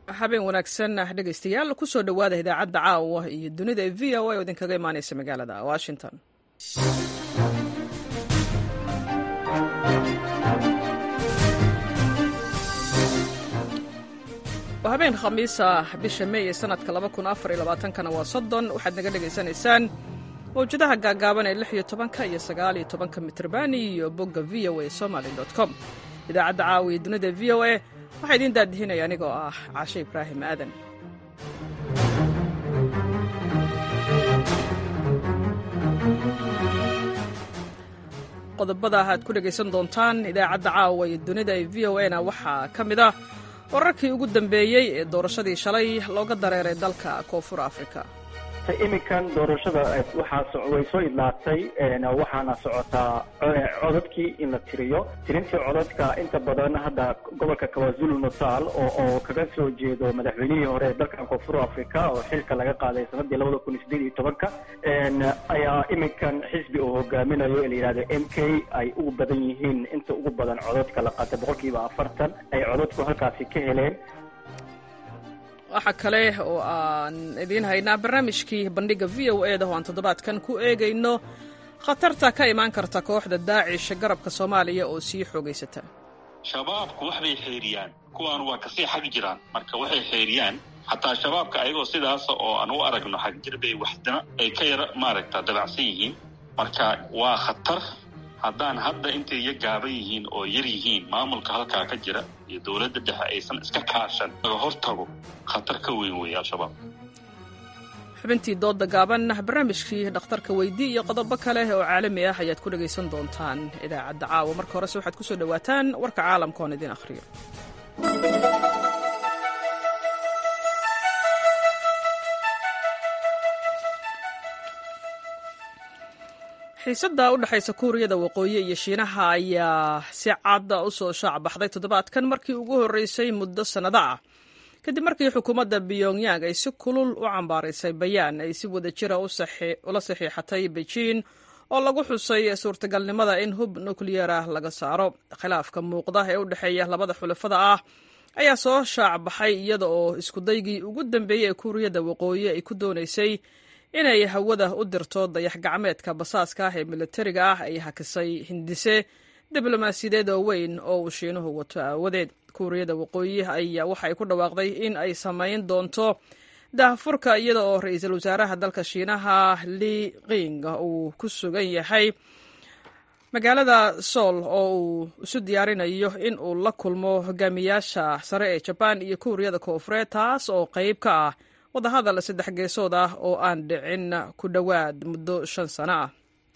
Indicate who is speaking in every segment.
Speaker 1: habeen wanaagsan dhegaystayaal kusoo dhowaada idaacadda caawa iyo dunida ee v o a oo idinkaga imaaneysa magaalada washington waa habeen khamiisa bisha mey ee sanadka kana waa soddon waxaad naga dhegaysanaysaan mawjadaha gaagaaban ee lix iyo tobanka iyo sagaal iyo tobanka mitrban iyo bogga v o a somaly com idaacadda caawa iyo dunida v o a waxaa idiin daadihinaya anigoo ah caashe ibraahim aadan qodobada aad ku dhegaysan doontaan idaacadda caawa iyo dunida ee v o a na waxaa ka mid ah wararkii ugu dambeeyey ee doorashadii shalay looga dareeray dalka koonfur afrika
Speaker 2: iminkan doorashada waxaa way soo idlaatay waxaana socotaa codadkii in la tiriyo tirintii codadka inta badan hadda gobolka kawazulu natal oo kaga soo jeedo madaxweynihii hore ee dalkan koonfur africa oo xilka laga qaaday sanadii labada kun iyo sideed iyo tobanka ayaa iminkan xisbi uu hogaaminayo ee la yihahdo m k ay ugu badan yihiin inta ugu badan codadka la qaatay boqolkiiba afartan ay codadku halkaasi ka heleen
Speaker 1: waxaa kale oo aan idiin haynaa barnaamijkii bandhigga v o e da oo aan toddobaadkan ku eegayno khatarta ka imaan karta kooxda daacish garabka soomaaliya oo sii xoogaysata
Speaker 3: shabaabku waxbay xeeriyaan kuwaan waa kasii xag jiraan marka waxay xeeriyaan xataa shabaabka ayagoo sidaasa oo aan u aragno xagjir bay waxdana ay ka yara maaragta dabacsan yihiin marka waa khatar haddaan hadda intay ya gaaban yihiin oo yar yihiin maamulka halkaa ka jira iyo dowladda dhexe aysan iska kaashan laga hortago khatar ka weyn weeye al-shabaab
Speaker 1: xubintii doodda gaaban barnaamijkii dhakhtarka weydii iyo qodobo kale oo caalami ah ayaad ku dhegaysan doontaan idaacadda caawa marka horese waxaad ku soo dhowaataan warka caalamka oon idiin akhriyo xiisadda u dhexaysa kuuriyada waqooyi iyo shiinaha ayaa si cadda u soo shaac baxday toddobaadkan markii ugu horreysay muddo sannado ah kadib markii xukuumadda pyongyang ay si kulul u cambaaraysay bayaan ay si wada jira ula saxiixatay beijing oo lagu xusay suurtagalnimada in hub nukliyeer ah laga saaro khilaafka muuqda ee u dhexeeya labada xulafada ah ayaa soo shaac baxay iyada oo iskudaygii ugu dambeeyey ee kuuriyada waqooyi ay ku doonaysay inay hawada u dirto dayax gacmeedka basaaska ah ee militariga ah ay hakisay hindise diblomaasiyadeed oo weyn oo uu shiinuhu wato aawadeed kuuriyada waqooyi ayaa waxa ay ku dhawaaqday in ay samayn doonto daahfurka iyada oo ra-iisul wasaaraha dalka shiinaha li qing uu ku sugan yahay magaalada sool oo uu isu diyaarinayo in uu la kulmo hogaamiyaasha sare ee jabaan iyo kuuriyada koonfureed taas oo qayb ka ah wadahadal saddex geesood ah oo aan dhicin ku dhowaad muddo shan sano ah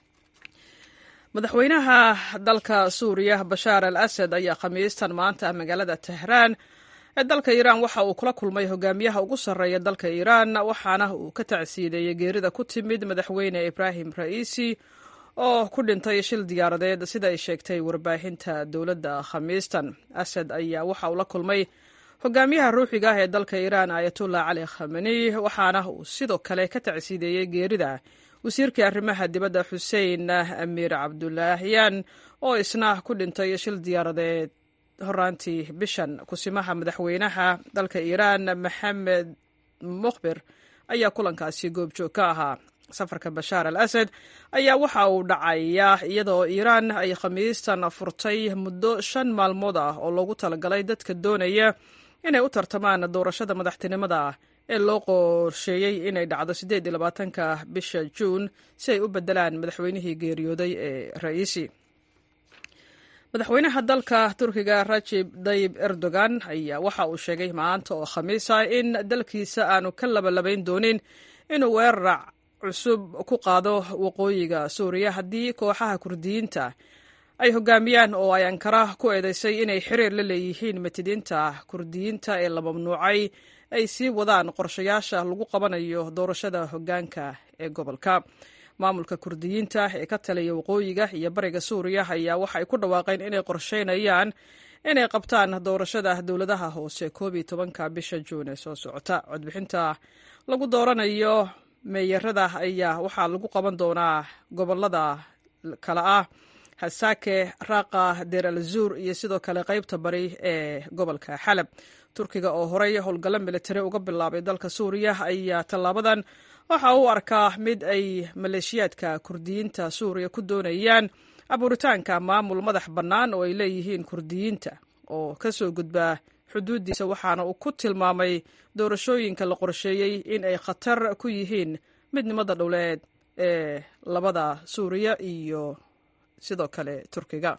Speaker 1: madaxweynaha dalka suuriya bashaar al asad ayaa khamiistan maanta magaalada tehraan ee dalka iiraan waxa uu kula kulmay hogaamiyaha ugu sarreeya dalka iiraan waxaana uu ka tacsiideeyey geerida ku timid madaxweyne ibraahim ra'iisi oo ku dhintay shil diyaaradeed sida ay sheegtay warbaahinta dowladda khamiistan asad ayaa waxa uu la kulmay hogaamiyaha ruuxiga ah ee dalka iiraan ayatullah cali khamani waxaana uu sidoo kale ka tacsiideeyey geerida wasiirkii arrimaha dibadda xuseen amiir cabdulaahyan oo isna ku dhintay shil diyaaradeed horaantii bishan kusimaha madaxweynaha dalka iiraan maxamed mukhbir ayaa kulankaasi goobjoog ka ahaa safarka bashaar al asad ayaa waxa uu dhacayaa iyadoo iiraan ay khamiistan furtay muddo shan maalmood ah oo loogu talagalay dadka doonaya inay u tartamaan doorashada madaxtinimada ee loo qorsheeyey inay dhacdo siddeed iyo labaatanka bisha juun si ay u beddelaan madaxweynihii geeriyooday ee ra'iisi madaxweynaha dalka turkiga rajib dayib erdogan ayaa waxa uu sheegay maanta oo khamiisa in dalkiisa aanu ka labalabayn doonin inuu weerar cusub ku qaado waqooyiga suuriya haddii kooxaha kurdiyiinta ay hogaamiyaan oo ay ankara ku eedeysay inay xiriir la leeyihiin matidiinta kurdiyiinta ee la mamnuucay ay sii wadaan qorshayaasha lagu qabanayo doorashada hoggaanka ee gobolka maamulka kurdiyiinta ee ka taliya waqooyiga iyo bariga suuriya ayaa waxa ay ku dhawaaqeen inay qorsheynayaan inay qabtaan doorashada dowladaha hoose koob iyo tobanka bisha juun ee soo socota codbixinta lagu dooranayo meeyarada ayaa waxaa lagu qaban doonaa gobolada kale ah hasake raqa deer al zuur iyo sidoo kale qaybta bari ee gobolka xalab turkiga oo horey howlgallo militari uga bilaabay dalka suuriya ayaa tallaabadan waxa uu arkaa mid ay maleeshiyaadka kurdiyiinta suuriya ku doonayaan abuuritaanka maamul madax bannaan oo ay leeyihiin kurdiyiinta oo ka soo gudbaa xuduuddiisa waxaana uu ku tilmaamay doorashooyinka la qorsheeyey in ay khatar ku yihiin midnimada dhowleed ee labada suuriya iyo sidoo kale turkiga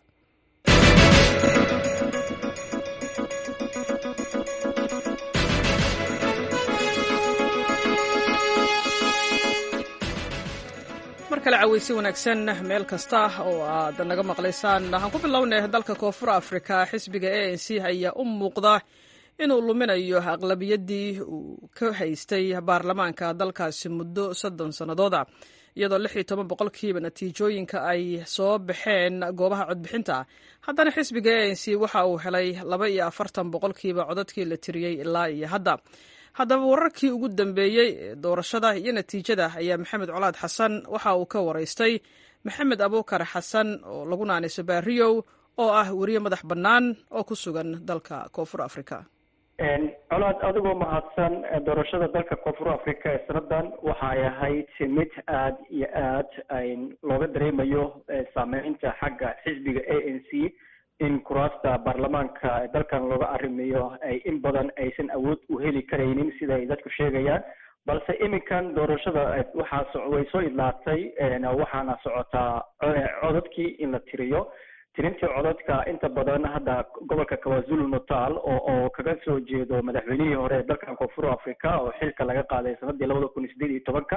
Speaker 1: mar kale caweysi wanaagsan meel kasta oo aad naga maqlaysaan waxaan ku bilownay dalka koonfur afrika xisbiga a n c ayaa u muuqda inuu luminayo aqlabiyaddii uu ka haystay baarlamaanka dalkaasi muddo soddon sannadooda iyadoo lix iyo toban boqolkiiba natiijooyinka ay soo baxeen goobaha codbixinta haddana xisbiga a n c waxa uu helay laba iyo afartan boqolkiiba codadkii la tiriyey ilaa iyo hadda haddaba wararkii ugu dambeeyey ee doorashada iyo natiijada ayaa maxamed colaad xasan waxa uu ka waraystay maxamed abuukar xasan oo lagu naanayso baariyow oo ah weriye madax bannaan oo ku sugan dalka koonfur africa
Speaker 2: colaad adigoo mahadsan doorashada dalka koonfur africa ee sanadan waxa ay ahayd mid aad iyo aad looga dareemayo saameynta xagga xisbiga a n c in kuraasta baarlamaanka dalkan looga arrimayo ay in badan aysan awood u heli karaynin sida ay dadku sheegayaan balse iminkan doorashada waxaa way soo idlaatay waxaana socotaa codadkii in la tiriyo tirintii codadka inta badan hadda gobolka kawazulu natal oo oo kaga soo jeedo madaxweynihii hore ee dalkan koonfur africa oo xilka laga qaaday sanadii labada kun iyo sideed iyo tobanka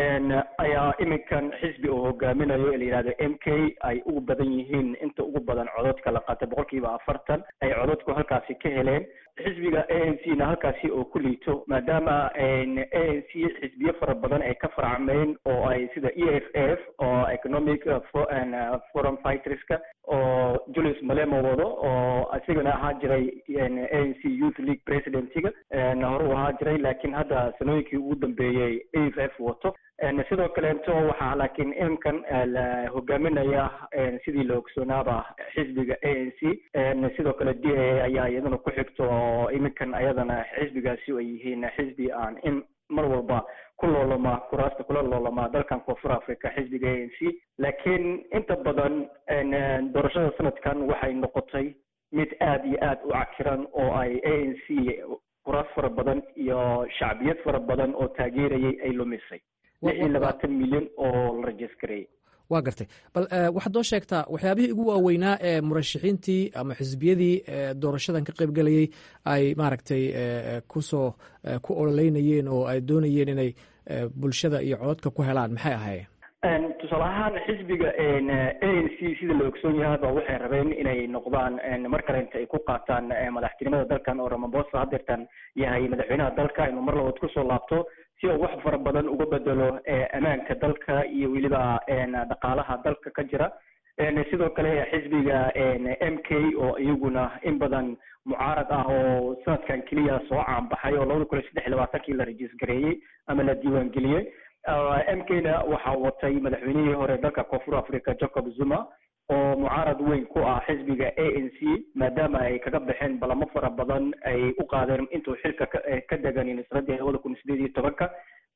Speaker 2: ayaa iminkan xisbi uu hogaaminayo la yihahdo m k ay ugu badan yihiin inta ugu badan codadka la qaatay boqol kiiba afartan ay codadku halkaasi ka heleen xisbiga a n c na halkaasi oo ku liito maadaama a n c xisbiyo fara badan ay ka farcmeen oo ay sida e f f oo economic forum fighterska oo julius malemo wado oo isigana ahaa jiray a n c youth league presidentiga hore u ahaa jiray laakiin hadda sanooyinkii ugu dambeeyey a f f wato sidoo kaleeto waxaa laakiin iminkan la hogaaminaya sidii la ogsoonaaba xisbiga a n c sidoo kale d a ayaa iyadana ku xigto oo iminkan ayadana xisbigaasi ay yihiin xisbi aan in mar walba ku loolama kuraasta kula loolama dalkan koonfur africa xisbiga a n c laakiin inta badan doorashada sanadkan waxay noqotay mid aad iyo aad u cakiran oo ay a n c kuraas fara badan iyo shacbiyad fara badan oo taageerayay ay lumisay lix iyo labaatan milyan oo la rajisgareeyey
Speaker 4: waa gartay bal waxaad noo sheegtaa waxyaabihii ugu waaweynaa ee murashaxiintii ama xisbiyadii doorashadan ka qaybgelayey ay maaragtay kusoo ku ololeynayeen oo ay doonayeen inay bulshada iyo cododka ku helaan maxay ahaayeen
Speaker 2: tusaale ahaan xisbiga a n c sida la ogsoon yahaba waxay rabeen inay noqdaan mar kale inta ay ku qaataan madaxtinimada dalkan oo ramaphosa hadeertan yahay madaxweynaha dalka inuu mar labaad kusoo laabto si uu wax fara badan uga bedelo ammaanka dalka iyo weliba dhaqaalaha dalka ka jira sidoo kale xisbiga m k oo iyaguna in badan mucaarad ah oo sanadkan keliya soo caanbaxay oo labada kun iyo saddex iyo labaatankii la rajisgareeyey ama la diiwaangeliyey m k na waxaa watay madaxweynihii hore dalka koonfur africa jacob zuma oo mucaarad weyn ku ah xisbiga a n c maadaama ay kaga baxeen balamo fara badan ay u qaadeen intuu xilka ka deganin sanadii labada kun iyo sideed iyo tobanka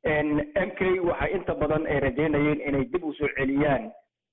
Speaker 2: m k waxay inta badan ay rajeynayeen inay dib usoo celiyaan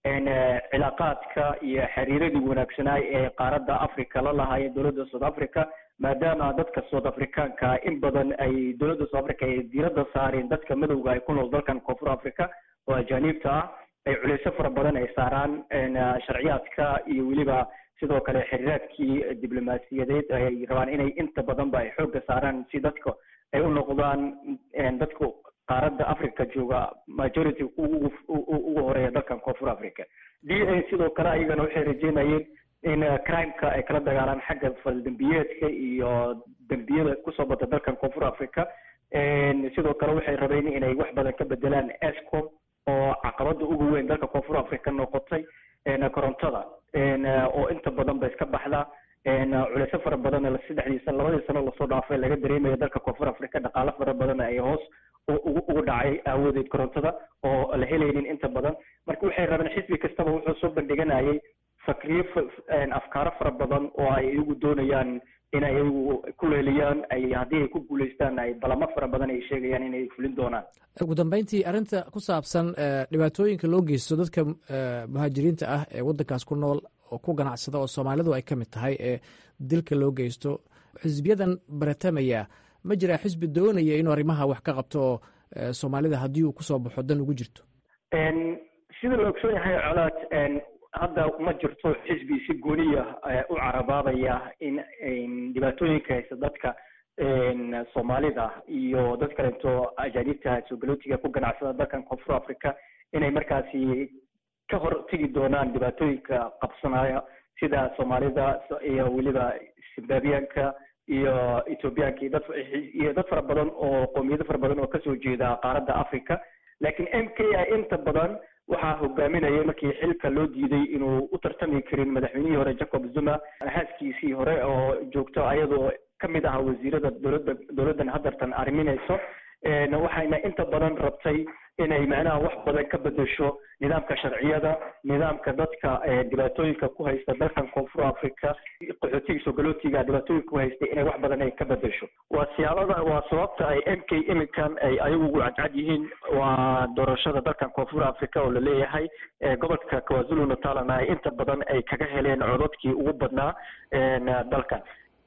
Speaker 2: cilaaqaadka iyo xiriiradii wanaagsanaay ee qaaradda africa la lahaayeen dowladda south africa maadaama dadka south africaanka in badan ay dowladda south africa ay diiradda saareen dadka madowga ay ku nool dalkan koonfur africa oo ajaaniibta ah ay culeysyo fara badan ay saaraan sharciyaadka iyo weliba sidoo kale xiriiraadkii diblomaasiyadeed ay rabaan inay inta badanba ay xoogga saaraan si dadka ay u noqdaan dadka qaaradda africa jooga majority ugu ugu horeeya dalkan koonfur africa d a sidoo kale ayagana waxay rajeynayeen in crimeka ay kala dagaalaan xagga faldembiyeedka iyo dembiyada kusoo bata dalkan koonfur africa sidoo kale waxay rabeen inay wax badan ka bedelaan escom oo caqabada ugu weyn dalka koonfur africa noqotay korontada oo inta badan ba iska baxda culeysyo fara badan saddexdii sano labadii sano lasoo dhaafay laga dareemayo dalka koonfur africa dhaqaalo fara badan ay hoos ugu dhacay aawadeed korontada oo la helaynin inta badan marka waxay rabeen xisbi kastaba wuxuu soo bandhiganayay fakriyo afkaaro fara badan oo ay iyagu doonayaan in ay iyagu ku leeliyaan ay haddii ay ku guulaystaan ay balamo fara badan ay sheegayaan inay fulin doonaan
Speaker 4: ugu dambeyntii arrinta ku saabsan dhibaatooyinka loo geysto dadka muhaajiriinta ah ee waddankaas ku nool oo ku ganacsada oo soomaalidu ay ka mid tahay ee dilka loo geysto xisbiyadan baratamaya ma jiraa xisbi doonaya inuu arrimaha wax ka qabto oo soomaalida haddii uu kusoo baxo dan ugu jirto
Speaker 2: sida la ogsoon yahay colaad hadda ma jirto xisbi si gooniya u carabaabaya in dhibaatooyinka haysta dadka soomaalida iyo dad kaleeto ajaanibta soogalotiga ku ganacsada dalkan koonfur africa inay markaasi ka hor tegi doonaan dhibaatooyinka qabsanaya sida soomaalida iyo weliba zimbabwianka iyo ethoobiyaanka iyo dad iyo dad fara badan oo qoomiyado fara badan oo kasoo jeeda qaaradda africa laakiin m k i inta badan waxaa hogaaminaya markii xilka loo diiday inuu u tartami karin madaxweynihii hore jacob zuma haaskiisii hore oo joogto ayadoo kamid aha wasiirada dowladda dowladdan hadartan arriminayso waxayna inta badan rabtay inay macnaha wax badan ka bedesho nidaamka sharciyada nidaamka dadka dhibaatooyinka ku haysta dalkan koonfur africa qaxootiga soogalotiga dhibaatooyinka ku haysta inay wax badan ay ka bedesho waa siyaabada waa sababta ay m k iminkan ay ayagu ugu cadcad yihiin waa doorashada dalkan koonfur africa oo laleeyahay gobolka kwazulu natalana ay inta badan ay kaga heleen codadkii ugu badnaa dalkan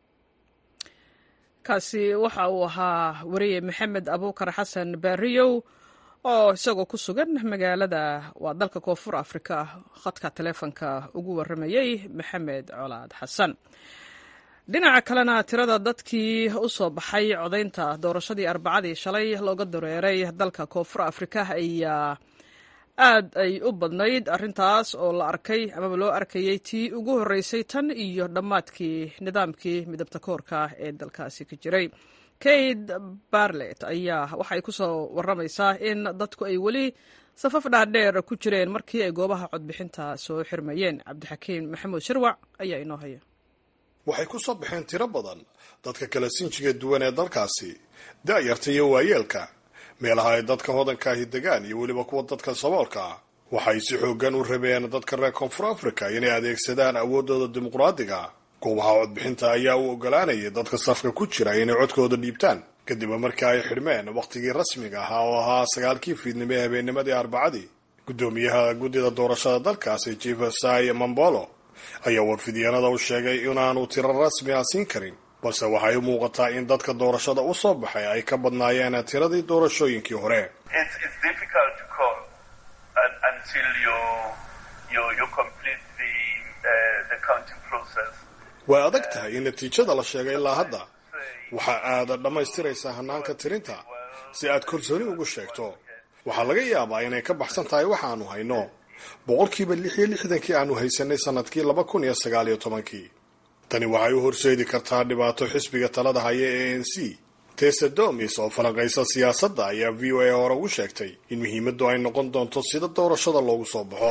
Speaker 1: kaasi waxa uu ahaa wariye maxamed abuukar xasan baariyow oo isagoo ku sugan magaalada waa dalka koonfur afrika khadka taleefonka ugu waramayey maxamed colaad xasan dhinaca kalena tirada dadkii u soo baxay codaynta doorashadii arbacadii shalay looga dareeray dalka koonfur afrika ayaa aad ay u badnayd arrintaas oo la arkay amaba loo arkayey tii ugu horreysay tan iyo dhammaadkii nidaamkii midabta koorka ee dalkaasi ka jiray kate barlet ayaa waxay ku soo warramaysaa in dadku ay weli safaf dhaadheer ku jireen markii ay goobaha codbixinta soo xirmayeen cabdixakiim maxamuud shirwac ayaa inoo haya
Speaker 5: waxay ku soo baxeen tiro badan dadka kala sinjiga duwan ee dalkaasi da'yarta iyo waayeelka meelaha ay dadka hodankaahi degaan iyo weliba kuwa dadka saboolka ah waxay si xooggan u rabeen dadka reer koonfur africa inay adeegsadaan awooddooda dimuqraadiga goobaha codbixinta ayaa u ogolaanayay dadka safka ku jira inay codkooda dhiibtaan kadib markii ay xidhmeen wakhtigii rasmiga ahaa oo ahaa sagaalkii fiidnimo ee habeennimadii arbacadii guddoomiyaha guddida doorashada dalkaasi jefesai mambolo ayaa warfidyaenada u sheegay inaanu tiro rasmi ah siin karin balse waxay u muuqataa in dadka doorashada u soo baxay ay ka badnaayeen tiradii doorashooyinkii hore way adag tahay in natiijada la sheegay ilaa hadda waxaa aada dhammaystiraysaa hanaanka tirinta si aad kalsooni ugu sheegto waxaa laga yaabaa inay ka baxsan tahay waxaanu hayno boqolkiiba lix iyo lixdankii aanu haysanay sanadkii laba kun iyo sagaal iyo tobankii tani waxay u horseedi kartaa dhibaato xisbiga talada haya ee a n c tesa domis oo falanqaysa siyaasadda ayaa v o a hore ugu sheegtay in muhiimaddu ay noqon doonto sida doorashada loogu soo baxo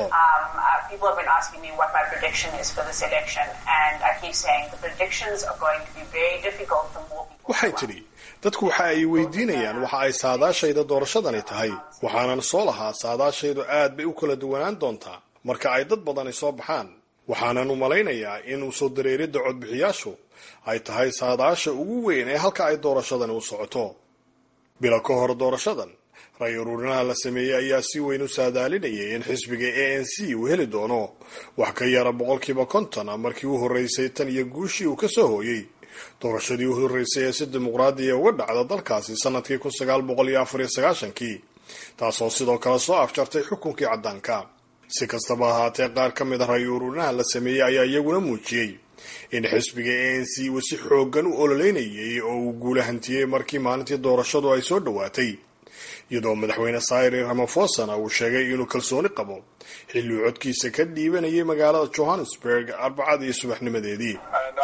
Speaker 5: waxay tidhi dadku waxa ay weydiinayaan waxa ay saadaashayda doorashadani tahay waxaanan soo lahaa saadaashaydu aad bay u kala duwanaan doontaa marka ay dad badani soo baxaan waxaanan u malaynayaa in usoo dareeridda codbixiyaashu ay tahay saadaasha ugu weyn ee halka ay doorashadani u socoto bilo ka hor doorashadan ray uruurinaha la sameeyey ayaa si weyn u saadaalinayay in xisbiga a n c uu heli doono wax ka yara boqolkiiba konton markii u horreysay tan iyo guushii uu ka soo hooyey doorashadii u horreysay ee si dimuqraadiya uga dhacda dalkaasi sanadkii kun sagaal boqol iyo afar iyo sagaashankii taasoo sidoo kale soo afjartay xukunkii caddaanka si kastaba ahaatee qaar ka mid a ray uruurinaha la sameeyey ayaa iyaguna muujiyey in xisbiga a n c uu si xooggan u ololeynayay oo uu guula hantiyey markii maalintii doorashadu ay soo dhowaatay iyadoo madaxweyne sayri ramafosana uu sheegay inuu kalsooni qabo xilliuu codkiisa ka dhiibanayay magaalada johannesburg arbacadii subaxnimadeedii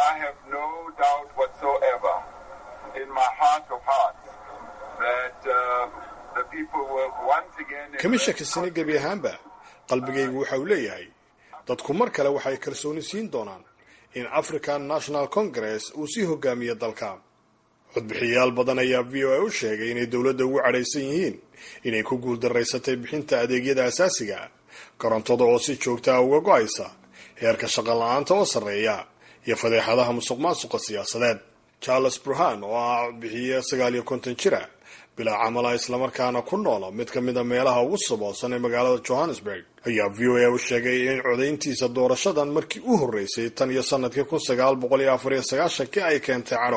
Speaker 5: kama shakisani gebi ahaanba qalbigaygu waxa uu leeyahay dadku mar kale waxay kalsooni siin doonaan in african national congress uu sii hogaamiyo dalka codbixiyayaal badan ayaa v o a u sheegay inay dowladda ugu cadhaysan yihiin inay ku guuldaraysatay bixinta adeegyada asaasiga korontada oo si joogta ah uga go-aysa heerka shaqo la-aanta oo sarreeya iyo fadeexadaha musuq maasuqa siyaasadeed charles burhan oo ah bixiye sagaal iyo konton jira bilaa camala islamarkaana ku noola mid ka mid a meelaha ugu saboosan ee magaalada johannesburg ayaa v o a u sheegay in codayntiisa doorashadan markii u horreysay tan iyo sanadkii kun sagaal boqol iyo afar iyo sagaashankii ay keentay cadho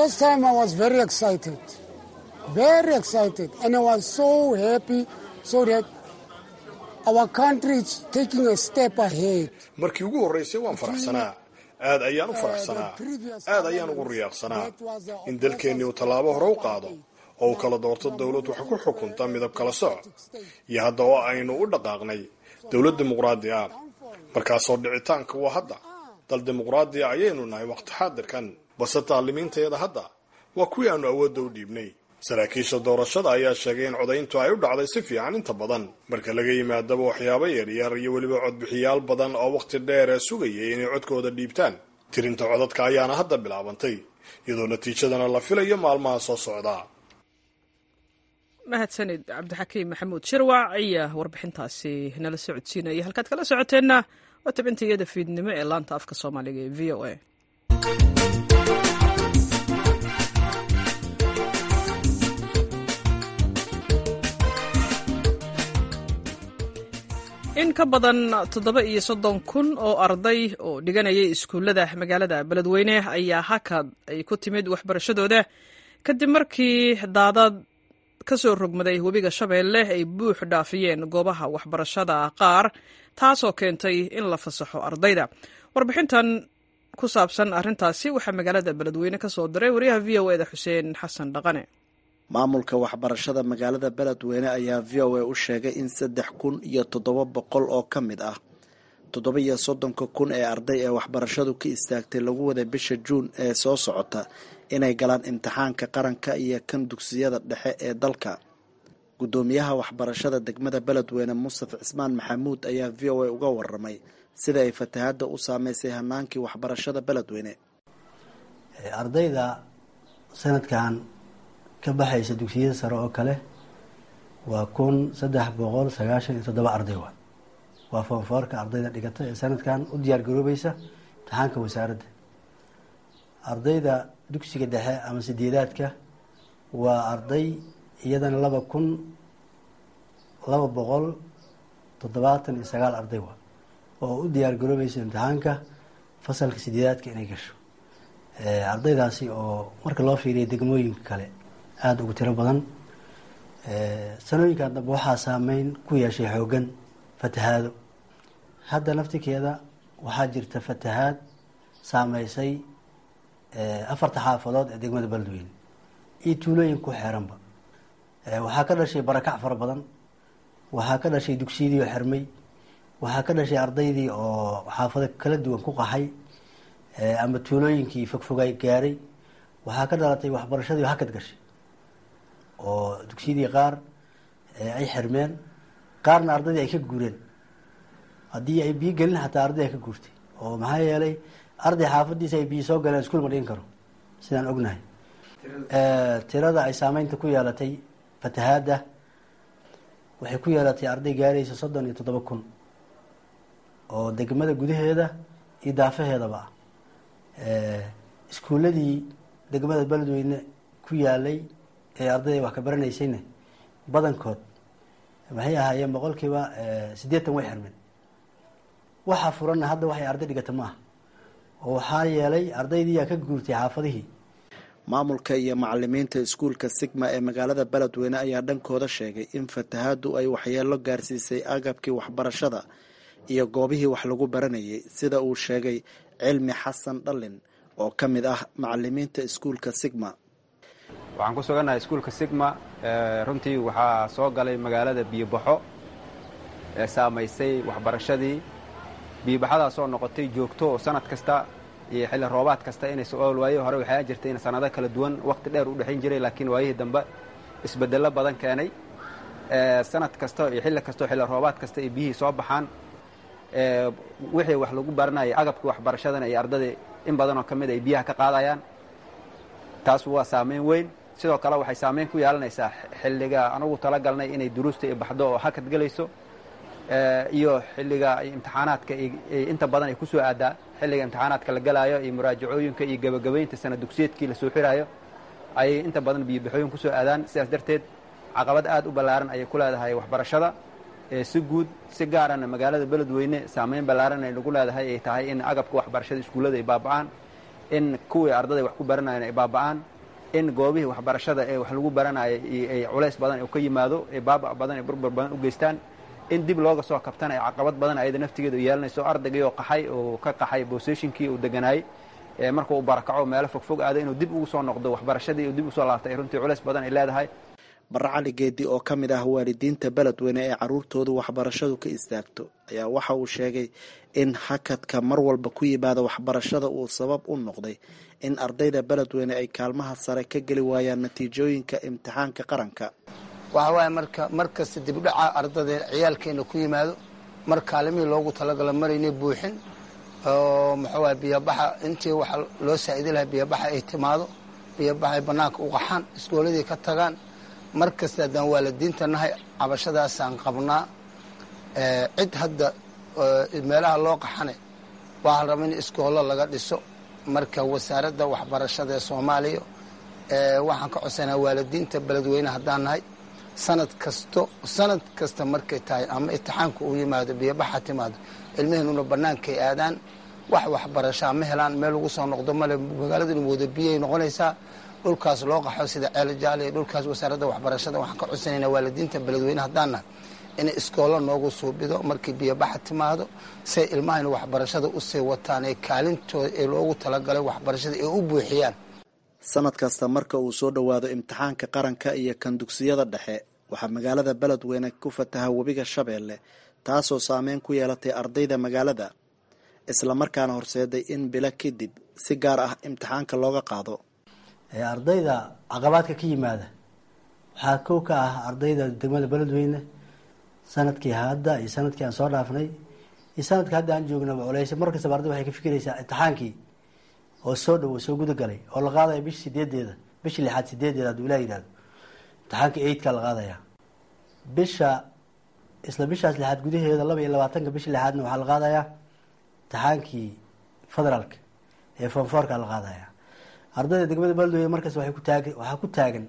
Speaker 5: markii ugu horreysay waan faraxsanaa aad ayaan u faraxsanaa aad ayaan ugu riyaaqsanaa in dalkeennii uu tallaabo hore u qaado oo uu kala doorto dowlad wax ku xukunta midab kala soc iyo hadda oo aynu u dhaqaaqnay dowlad dimuqraadi ah markaasoo dhicitaanka waa hadda dal dimuqraadiya ayaynu nahay waqti xaadirkan balse taalimiintayada hadda waa kuwii aanu awoodda u dhiibnay saraakiisha doorashada ayaa sheegay in codayntu ay u dhacday si fiican inta badan marka laga yimaadaba waxyaabo yaryar iyo weliba codbixiyaal badan oo wakhti dheer ee sugayay inay codkooda dhiibtaan tirinta codadka ayaana hadda bilaabantay iyadoo natiijadana la filayo maalmaha soo socdaa
Speaker 1: mahadsanid cabdixakiim maxamuud shirwac ayaa warbixintaasi nala socodsiinaya halkaad kala socoteenna waa tabinta iyada fiidnimo ee laanta afka soomaaliga ee v o a in ka badan toddoba iyo soddon kun oo arday oo dhiganayay iskuullada magaalada beledweyne ayaa hakad ay ku timid waxbarashadooda kadib markii daadad ka soo rogmaday webiga shabeelle ay buux dhaafiyeen goobaha waxbarashada qaar taasoo keentay in la fasaxo ardayda warbixintan ku saabsan arrintaasi waxaa magaalada beledweyne ka soo diray wariyaha v o eda xuseen xasan dhaqane
Speaker 6: maamulka waxbarashada magaalada beledweyne ayaa v o a u sheegay in saddex kun iyo toddoba boqol oo ka mid ah toddoba iyo soddonka kun ee arday ee waxbarashadu ka istaagtay lagu waday bisha juun ee soo socota inay galaan imtixaanka qaranka iyo kan dugsiyada dhexe ee dalka guddoomiyaha waxbarashada degmada beledweyne mustafa cismaan maxamuud ayaa v o a uga waramay sida ay fatahadda u saameysay hanaankii waxbarashada beledweyne
Speaker 7: ardayda sanadkan ka baxaysa dugsiyada sare oo kale waa kun saddex boqol sagaashan iyo toddoba arday waa waa foonfoorka ardayda dhigata ee sanadkan u diyaar garoobaysa imtixaanka wasaaradda ardayda dugsiga dhexe ama sideedaadka waa arday iyadana laba kun laba boqol toddobaatan iyo sagaal arday waa oo u diyaar garoobaysa imtixaanka fasalka sideedaadka inay gasho ardaydaasi oo marka loo fiiriya degmooyinka kale aada ugu tiro badan sanooyinkan dambe waxaa saameyn ku yeeshay xoogan fatahaado hadda naftikeeda waxaa jirta fatahaad saameysay afarta xaafadood ee degmada beledweyne iyo tuulooyin ku xeeranba waxaa ka dhashay barakac fara badan waxaa ka dhashay dugsiyadii oo xirmay waxaa ka dhashay ardaydii oo xaafado kala duwan ku qaxay ama tuulooyinkii fogfogay gaaray waxaa ka dhalatay waxbarashadii hakad gashay oo dugsiyadii qaar ay xirmeen qaarna ardaydii ay ka guureen haddii ay biyo gelin xataa arday ay ka guurtay oo maxaa yeelay arday xaafadiisa ay biyo soo galeen iskuul ma dhigan karo sidaan ognahay tirada ay saameynta ku yeelatay fatahaadda waxay ku yeelatay arday gaaraysa soddon iyo toddoba kun oo degmada gudaheeda iyo daafaheedaba ah iskuuladii degmada beledweyne ku yaalay ee ardayda wax ka baranaysayna badankood maxay ahaayeen boqolkiiba siddeetan way xirmeen waxaa furanna hadda waxay arday dhigata ma aha oo waxaa yeelay ardaydiiyaa ka guurtay xaafadihii
Speaker 6: maamulka iyo macalimiinta iskuulka sigma ee magaalada beledweyne ayaa dhankooda sheegay in fatahaaddu ay waxyeelo gaarsiisay agabkii waxbarashada iyo goobihii wax lagu baranayay sida uu sheegay cilmi xasan dhallin oo ka mid ah macalimiinta iskuulka sigma
Speaker 8: waxaan ku sugannahay iskuulka sigma runtii waxaa soo galay magaalada biyobaxo ee saamaysay waxbarashadii biyobaxadaasoo noqotay joogto oo sanad kasta iyo xilli roobaad kasta inay so-ool waaye hore waxaa jirtay in sanado kala duwan waqti dheer u dhexayn jiray laakiin waayihii dambe isbedello badan keenay sanad kasta iyo xilli kastao xilli roobaad kasta ay biyihii soo baxaan wixii wax lagu baranayay agabkii waxbarashadana iyo ardadii in badan oo ka mid ay biyaha ka qaadayaan taas waa saameyn weyn sidoo kale waxay saameyn ku yeelanaysaa xilliga anugu talagalnay inay duruusta i baxdo oo hakad gelayso iyo xilliga imtixaanaadka inta badan ay ku soo aadaa xilliga imtixaanaadka la galaayo iyo muraajacooyinka iyo gebagabaynta sana dugsiyeedkii la soo xiraayo ayay inta badan biyobaxooyin ku soo aadaan sidaas darteed caqabad aad u ballaaran ayay ku leedahay waxbarashada si guud si gaarana magaalada beledweyne saameyn ballaaran ay lagu leedahay ay tahay in agabka waxbarashada iskuullada ay baaba'aan in kuwii ardada wax ku baranayeen ay baaba'aan in goobihii waxbarashada ee wax lagu baranaya ay culays badan oo ka yimaado ee baaba' badan ee burbur badan u geystaan in dib looga soo kabtana ay caqabad badan ayada naftigeeda u yeelanayso ardaygii oo qaxay oo ka qaxay boseshinkii uu deganaayey markuu u barakaco meelo fogfog aado inuu dib ugu soo noqdo waxbarashadii uu dib usoo laabtay ay runtii culays badan ay leedahay
Speaker 6: barre cali geedi oo ka mid ah waalidiinta beledweyne ee caruurtoodu waxbarashadu ka istaagto ayaa waxa uu sheegay in hakadka mar walba ku yimaada waxbarashada uu sabab u noqday in ardayda beledweyne ay kaalmaha sare ka geli waayaan natiijooyinka imtixaanka qaranka
Speaker 9: waxa waaye marka mar kasta dibdhaca ardada ciyaalkeena ku yimaado mar kaalimihii loogu talagalo maraynay buuxin oo muxuuwaay biyobaxa intii waxa loo saa'idi lahaa biyobaxa ay timaado biyobaxa ay bannaanka u qaxaan iskooladii ka tagaan mar kasta haddaan waalidiinta nahay cabashadaasaan qabnaa cid hadda meelaha loo qaxane waxaa raba in iskoollo laga dhiso marka wasaaradda waxbarashada ee soomaaliya waxaan ka codsanaa waalidiinta beledweyne haddaan nahay sanad kasto sanad kasta markay tahay ama itixaanka uu yimaado biyobaxa timaado ilmaheenuna bannaankay aadaan wax waxbarashaa ma helaan meel lagu soo noqdo male magaaladuna wada biyay noqonaysaa dhulkaas loo qaxo sida ceel jaaliya dhulkaas wasaaradda waxbarashada waxaan ka codsanaynaa waalidiinta beledweyne haddaan nahay inay iskoollo noogu suubido markii biyobaxa timaado say ilmahayna waxbarashada usii wataan ee kaalintooda ee loogu talagalay waxbarashada ay u buuxiyaan
Speaker 6: sanad kasta marka uu soo dhowaado imtixaanka qaranka iyo kan dugsiyada dhexe waxaa magaalada beledweyne ku fataha webiga shabeelle taasoo saameyn ku yeelatay ardayda magaalada islamarkaana horseeday in bilo kadib si gaar ah imtixaanka looga qaado
Speaker 7: ardayda caqabaadka ka yimaada waxaa kow ka ah ardayda degmada beledweyne sanadkii hadda iyo sanadkii aan soo dhaafnay iyo sanadkii hadda aan joognaba culeyse mar kastaba arday waxay ka fikiraysaa imtixaankii oo soo dhowo soo gudagalay oo la qaadaya bishi sideedeeda bisha lixaad sideedeeda hadduu ilah yihahdo imtixaanka eidka la qaadaya bisha isla bishaas lixaad gudaheeda laba iyo labaatanka bisha lixaadna waxaa la qaadayaa imtixaankii federaalka ee fonfoorka la qaadaya ardayda degmada beledweyne markaas waay ku taag waxaa ku taagan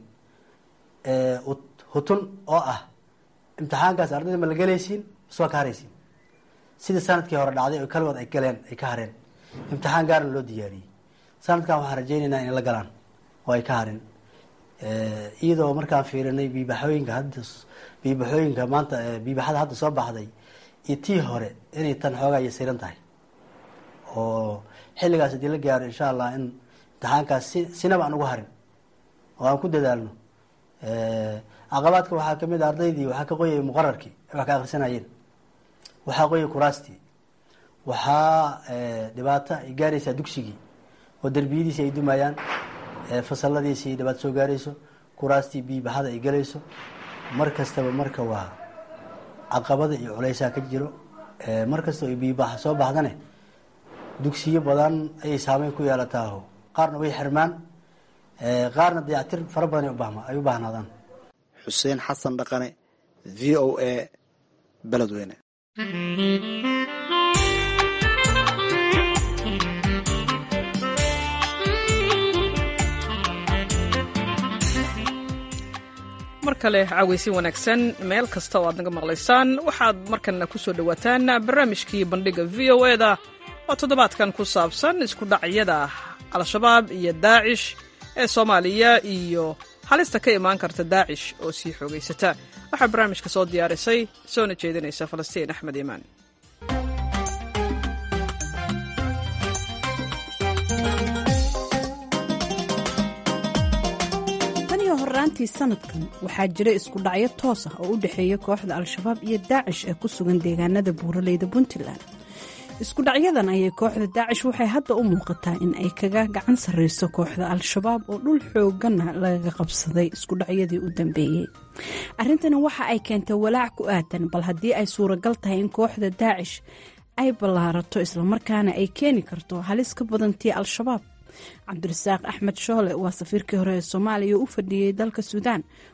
Speaker 7: hutun oo ah imtixaankaas ardayda ma la gelaysiin mas waa ka haraysiin sida sanadkii hore dhacday oo kaligood ay galeen ay ka hareen imtixaan gaarna loo diyaariyey sanadkan waxaan rajaynaynaa inay la galaan oo ay ka harin iyadoo markaan fiirinay biibaxooyinka hadda biibaxooyinka maanta biibaxada hadda soo baxday iyo tii hore inay tan xoogaa yasiran tahay oo xilligaas haddii la gaaro insha allah in imtixaankaas si sinaba aan ugu harin oo aan ku dadaalno caqabaadka waxaa kamid a ardaydii waxaa ka qoyay muqararkii ay wax ka akrisanayeen waxaa qoyay kuraastii waxaa dhibaato ay gaaraysaa dugsigii oo derbiyadiisi ay dumayaan fasaladiisi ay dhibaato soo gaarayso kuraastii biibaxada ay galayso mar kastaba marka waa caqabada iyo culeysaa ka jiro mar kastaba ay biibaxa soo baxdane dugsiyo badan ayay saameyn ku yeelataaho qaarna way xirmaan qaarna dayactir fara badan ay u baahnaadaan
Speaker 6: xuseen xasan dhaqane v o a beledweyne
Speaker 1: mar kale caawaysin wanaagsan meel kasta oo aad naga maqlaysaan waxaad markanna ku soo dhowaataan barnaamijkii bandhiga v o e da oo toddobaadkan ku saabsan isku dhacyada al-shabaab iyo daacish ee soomaaliya iyo halista ka imaan karta daacish oo sii xoogaysata waxaa barnaamijka soo diyaarisay soona jeedinaysa falastiin axmed iimaan
Speaker 10: horaantii sanadkan waxaa jira isku dhacyo toos ah oo u dhexeeya kooxda al-shabaab iyo daacish ee ku sugan deegaanada buuraleyda puntland iskudhacyadan ayay kooxda daacish waxay hadda u muuqataa in ay kaga gacan sarreyso kooxda al-shabaab oo dhul xooggana lagaga qabsaday iskudhacyadii u dambeeyey arrintani waxa ay keentay walaac ku aadan bal haddii ay suuragal tahay in kooxda daacish ay ballaarato islamarkaana ay keeni karto halis ka badantii al-shabaab cabdirasaaq axmed shoole waa safiirkii hore ee soomaaliya oo u fadhiyey dalka suudaan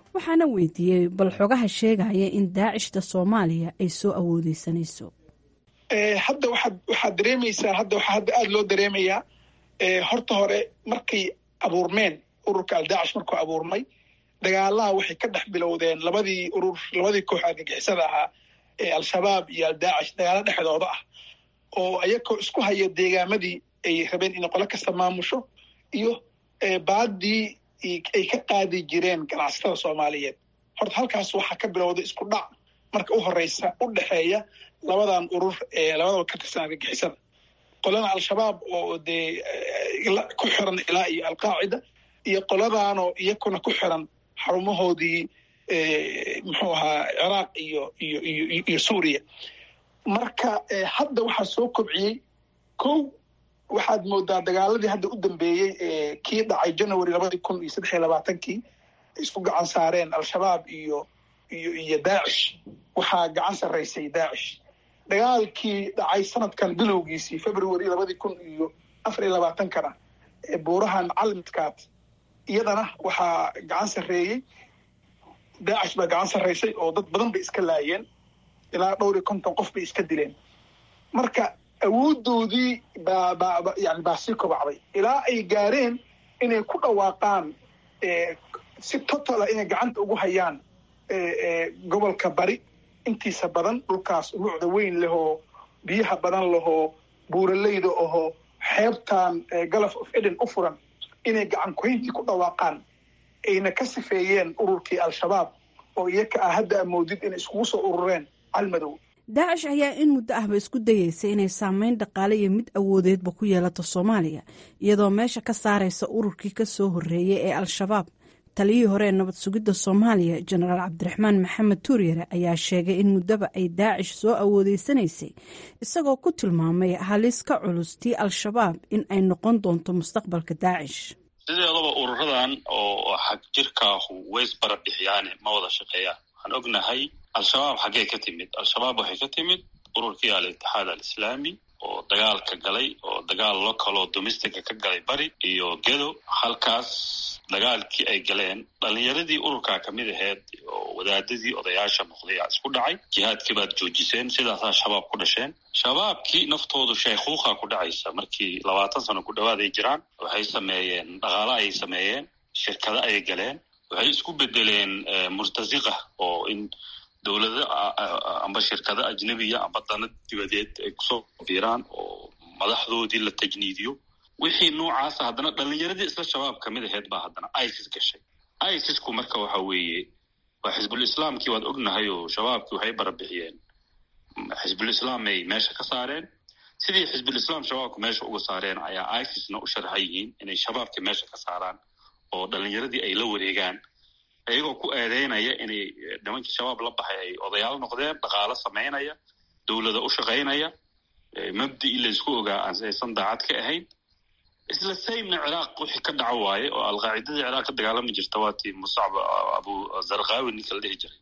Speaker 10: waxaana weydiiyey bal xogaha sheegaya in daacishta soomaaliya ay soo awoodeysanayso
Speaker 11: hadda waxaad waxaad dareemaysaa hadda waxaa hadda aada loo dareemayaa horta hore markay abuurmeen ururka aldaacish markuu abuurmay dagaalaha waxay ka dhex bilowdeen labadii urur labadii koox argagixisada ahaa ee al-shabaab iyo aldaacish dagaalo dhexdooda ah oo ayagoo isku haya deegaamadii ay rabeen inay qolo kasta maamusho iyo baadii ay ka qaadi jireen ganacsatada soomaaliyeed horta halkaas waxaa ka bilowday isku dhac marka u horeysa u dhexeeya labadan urur ee labadaba ka tirsan argagixisada qolada al-shabaab oo dee ku xiran ilaa iyo alqaacida iyo qoladaanoo iyakuna ku xiran xarumahoodii muxuu ahaa ciraaq iyo iyo iyo iyo suuriya marka hadda waxaa soo kobciyey kow waxaad moodaa dagaaladii hadda u dambeeyey kii dhacay january labadii kun iyo saddex iyo labaatankii isku gacan saareen al-shabaab iyo iyo iyo daacish waxaa gacan sarraysay daacish dagaalkii dhacay sanadkan bilowgiisii february labadii kun iyo afar iyo labaatankana buurahan calmidkaad iyadana waxaa gacan sarreeyey daacish baa gacan sarraysay oo dad badan bay iska laayeen ilaa dhowr iyo konton qof bay iska dileen marka awoodoodii baa baa yani baa sii kobacday ilaa ay gaareen inay ku dhawaaqaan si totala inay gacanta ugu hayaan gobolka bari intiisa badan dhulkaas umucda weyn lehoo biyaha badan lehoo buuraleyda ahoo xeebtan galaf of eden u furan inay gacan kuhayntii ku dhawaaqaan ayna ka sifeeyeen ururkii al-shabaab oo iyaka ah hadda amoodid inay iskugu soo urureen calmadow
Speaker 10: daacish ayaa in muddo ahba isku dayeysa inay saameyn dhaqaale iyo mid awoodeedba ku yeelato soomaaliya iyadoo meesha ka saaraysa ururkii ka soo horreeyay ee al-shabaab taliyihii hore ee nabad sugidda soomaaliya jenaraal cabdiraxmaan maxamed tuuryare ayaa sheegay in muddaba ay daacish soo awoodeysanaysay isagoo ku tilmaamay halis ka culus tii al-shabaab in ay noqon doonto mustaqbalka daacish
Speaker 3: sideedaba ururadan oo xag jirkaahu ways barabixyaane ma wada shaqeeyaan waxaan ognahay al-shabaab xaggee ka timid al-shabaab waxay ka timid ururkii al-itixaad al-islaami oo dagaalka galay oo dagaal localoo domestica ka galay bari iyo gedo halkaas dagaalkii ay galeen dhalinyaradii ururkaa kamid aheyd oo wadaadadii odayaasha noqday aa isku dhacay jihaadkii baad joojiseen sidaasaa shabaab ku dhasheen shabaabkii naftoodu sheekhuuqa ku dhacaysa markii labaatan sano ku dhawaad ay jiraan waxay sameeyeen dhaqaalo ayay sameeyeen shirkado ayay galeen waxay isku bedeleen murtasiqa oo in dowlado amba shirkado ajnebiya amba dana dibadeed ay kusoo biiraan oo madaxdoodii la tajniidiyo wixii noocaasa haddana dhalinyaradii isla shabaab kamid aheyd baa haddana isis gashay isisku marka waxa weeye waa xisbul islaamkii waad ognahay oo shabaabkii waxay barabixiyeen xisbul islaamay meesha ka saareen sidii xisbul islaam shabaabka meesha uga saareen ayaa isisna u sharaxan yihiin inay shabaabkii meesha ka saaraan oo dhalinyaradii ay la wareegaan iyagoo ku eedeynaya inay nimankii shabaab la baxay ay odayaal noqdeen dhaqaalo samaynaya dowlada u shaqaynaya mabdii laysku ogaa aysan daacad ka ahayn isla saymna ciraaq wixii ka dhaco waaye oo alqaacidadii ciraaq ka dagaalami jirta waatii musacb abu zarqaawi ninka la dhihi jiray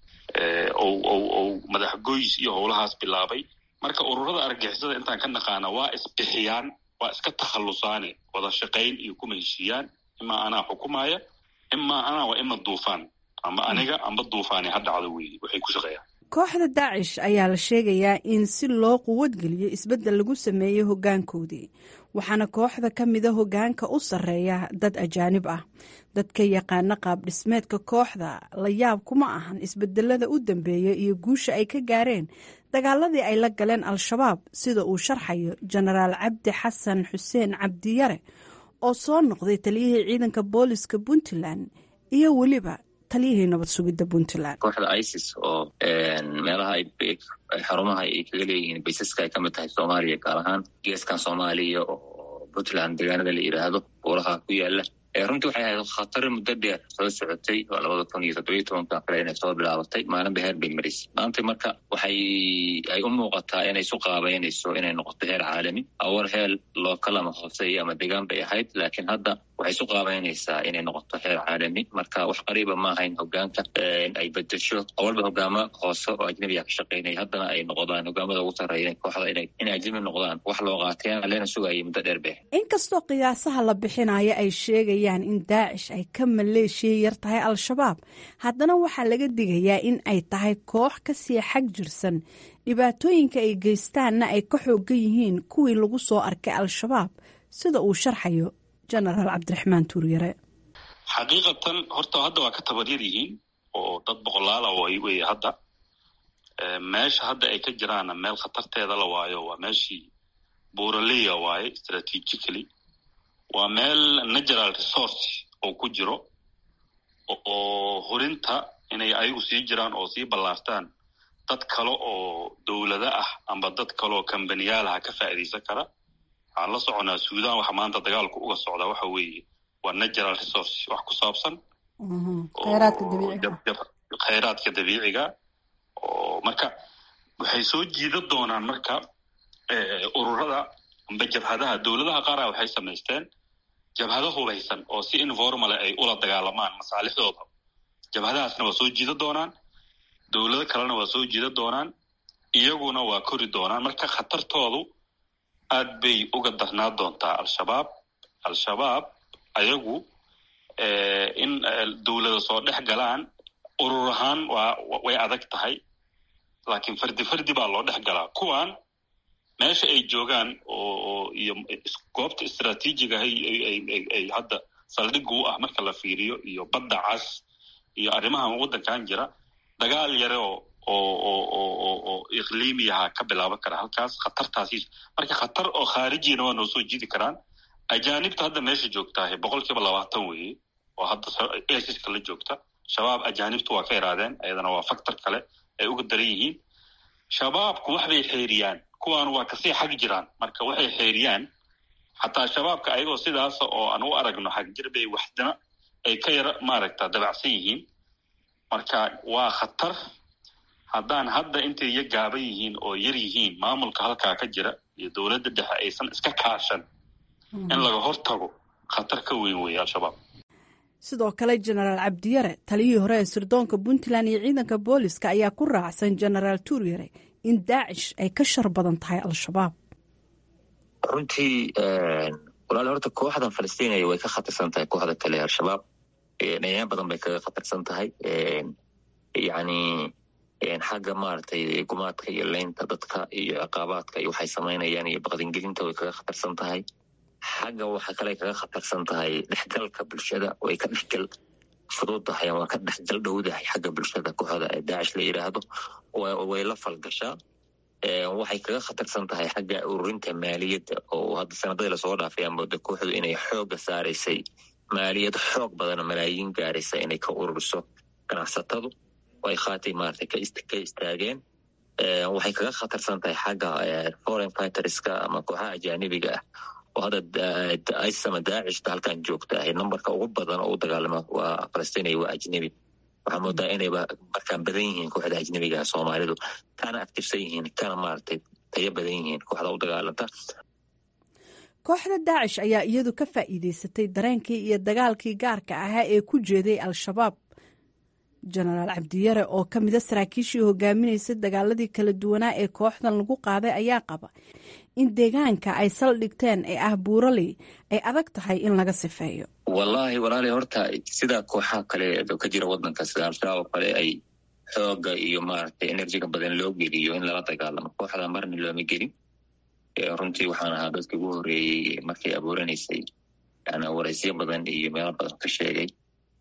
Speaker 3: ou madaxgoys iyo howlahaas bilaabay marka ururada argixisada intaan ka naqaana waa isbixiyaan waa iska takhallusaane wada shaqayn iyo kuma heshiiyaan imaa anaa xukumaya imaa anaa waa ima duufaan amba aniga amba duufaani ha dhacdo weeye waxay ku shaqeeyaan
Speaker 10: kooxda daacish ayaa la sheegayaa in si loo quwadgeliyo isbeddel lagu sameeyey hoggaankoodii waxaana kooxda ka mida hoggaanka u sarreeya dad ajaanib ah dadka yaqaana qaab dhismeedka kooxda la yaab kuma ahan isbedelada u dambeeya iyo guusha ay ka gaareen dagaaladii ay la galeen al-shabaab sida uu sharxayo jenaraal cabdi xasan xuseen cabdiyare oo soo noqday taliyihii ciidanka booliska puntland iyo weliba taliyihii nabad sugidda puntland
Speaker 12: kooxda isis oo meelaha xarumaha ay kaga leeyihiin baysaska ay kamid tahay soomaaliya gaar ahaan geeskan soomaaliya oo puntland deegaanada la yidhaahdo buuraha ku yaala runtii waxay ahayd khatari muddo dheer soo socotay oo labada kun iyo toddobiyo tobanka kale inay soo bilaabatay maalinba heer bay marisay maanta marka waxay ay u muuqataa inay isu qaabeynayso inay noqoto heer caalami awar heel lookal ama hooseeya ama degaan bay ahayd laakiin hadda waxay isu qaabeynaysaa inay noqoto heer caalami marka wax qariiba maaha in hogaanka ay bedesho awalba hogaamo hoose oo ajnabiga ka shaqeynaya haddana ay noqdaan hogaamada ugu sarreeya kooxda inay ajnabi noqdaan wax loo qaatay leena sugayay muddo dheer be
Speaker 10: inkastoo qiyaasaha la bixinayo ay sheegayaan in daacish ay ka maleeshiya yar tahay al-shabaab haddana waxaa laga digayaa in ay tahay koox kasii xag jirsan dhibaatooyinka ay geystaanna ay ka xoogan yihiin kuwii lagu soo arkay al-shabaab sida uu sharxayo genaraal cabdiraxmaan tuuryare
Speaker 3: xaqiiqatan horta hadda waa ka tabaryar yihiin oo dad boqolaala way wey hadda meesha hadda ay ka jiraanna meel khatarteeda la waayo waa meeshii buraleya waaye strategically waa meel natural resource oo ku jiro oo horinta inay ayagu sii jiraan oo sii ballaartaan dad kale oo dowlado ah amba dad kale oo kambaniyaalaha ka faa'iidaysan kara waxaan la soconaa suudan waxa maanta dagaalku uga socdaa waxa weeye waa natural resource wax ku saabsan khayraadka dabiiciga oo marka waxay soo jiida doonaan marka ururada amba jabhadaha dowladaha qaara waxay samaysteen jabhado hubaysan oo si informale ay ula dagaalamaan masaalixdooda jabhadahaasna waa soo jiida doonaan dowlado kalena waa soo jiida doonaan iyaguna waa kori doonaan marka khatartoodu aad bay uga darnaa doontaa al-shabaab al-shabaab ayagu in dowlada soo dhex galaan urur ahaan waa way adag tahay laakiin fardi fardi baa loo dhex galaa kuwan meesha ay joogaan oo iyo goobta istraatiijiga ay hadda saldhigga u ah marka la fiiriyo iyo badda cas iyo arrimahan waddankan jira dagaal yare oo oo iqliimiyaha ka bilaaban kara halkaas khatartaasi marka khatar oo khaarijiyana waa noo soo jidi karaan ajaanibta hadda meesha joogtaahe boqol kiiba labaatan weeye oo hadda esiska la joogta shabaab ajaanibtu waa ka iraadeen ayadana waa factor kale ay uga daran yihiin shabaabku wax bay xeeriyaan kuwaan waa kasii xag jiraan marka waxay xeeriyaan xataa shabaabka ayagoo sidaasa oo aan u aragno xagjir bay waxdana ay ka yara maaragta dabacsan yihiin marka waa khatar haddaan hadda intay ya gaaban yihiin oo yar yihiin maamulka halkaa ka jira iyo dowladda dhexe aysan iska kaashan in laga hortago khatar ka weyn weeye al-shabaab
Speaker 10: sidoo kale jenaraal cabdiyare taliyihii hore ee sirdoonka puntland iyo ciidanka booliska ayaa ku raacsan jenaraal tuuryare in daacish ay ka shar badan tahay al-shabaab
Speaker 12: runtii walaal horta kooxdan falastiiniya way ka khatarsan tahay kooxda kale al-shabaab dhayaan badan bay kaga khatarsan tahay yacni xagga maaragtay gumaadka iyo leynta dadka iyo ciqaabaadka iyo waxay samaynayaan iyo baqdingelinta way kaga khatarsan tahay xagga waxa kale kaga khatarsan tahay dhexgalka bulshada way ka dhexgal fududahay waa ka dhexgal dhowdahay xagga bulshada kooxda ee daacish la yidhaahdo way la falgashaa waxay kaga khatarsan tahay xagga ururinta maaliyadda oo hadda sanadadii lasoo dhaafay aa mooda kooxdu inay xooga saaraysay maaliyad xoog badan malaayiin gaaraysa inay ka ururiso ganacsatadu ay khaatay maarata ka istaageen waxay kaga khatarsan tahay xagga foreign fighterska ama kooxaha ajaanibiga ah oo hadda isama daacishta halkan joogta ahay numberka ugu badan oo u dagaalama waa falastiiniya waa ajnebi waxaa moodaa inayba markaan badan yihiin kooxda ajnebigaha soomaalidu kana actifsan yihiin kana maaragtay tayo badan yihiin kooxda u dagaalanta
Speaker 10: kooxda daacish ayaa iyadu ka faa'iideysatay dareenkii iyo dagaalkii gaarka ahaa ee ku jeeday al-shabaab jenaraal cabdiyare oo ka mida saraakiishii hogaaminaysay dagaaladii kala duwanaa ee kooxdan lagu qaaday ayaa qaba in deegaanka ay saldhigteen ee ah buuraley ay adag tahay in laga sifeeyo
Speaker 12: wallaahi walaali horta sidaa kooxaha kale ka jira wadanka sida al-shabaab oo kale ay xooga iyo maaragtay enerjiga badan loo geliyo in lala dagaalamo kooxda marna looma gelin runtii waxaan ahaa dadka ugu horeeyey markay abuuranaysay yani waraysyo badan iyo meelo badan ka sheegay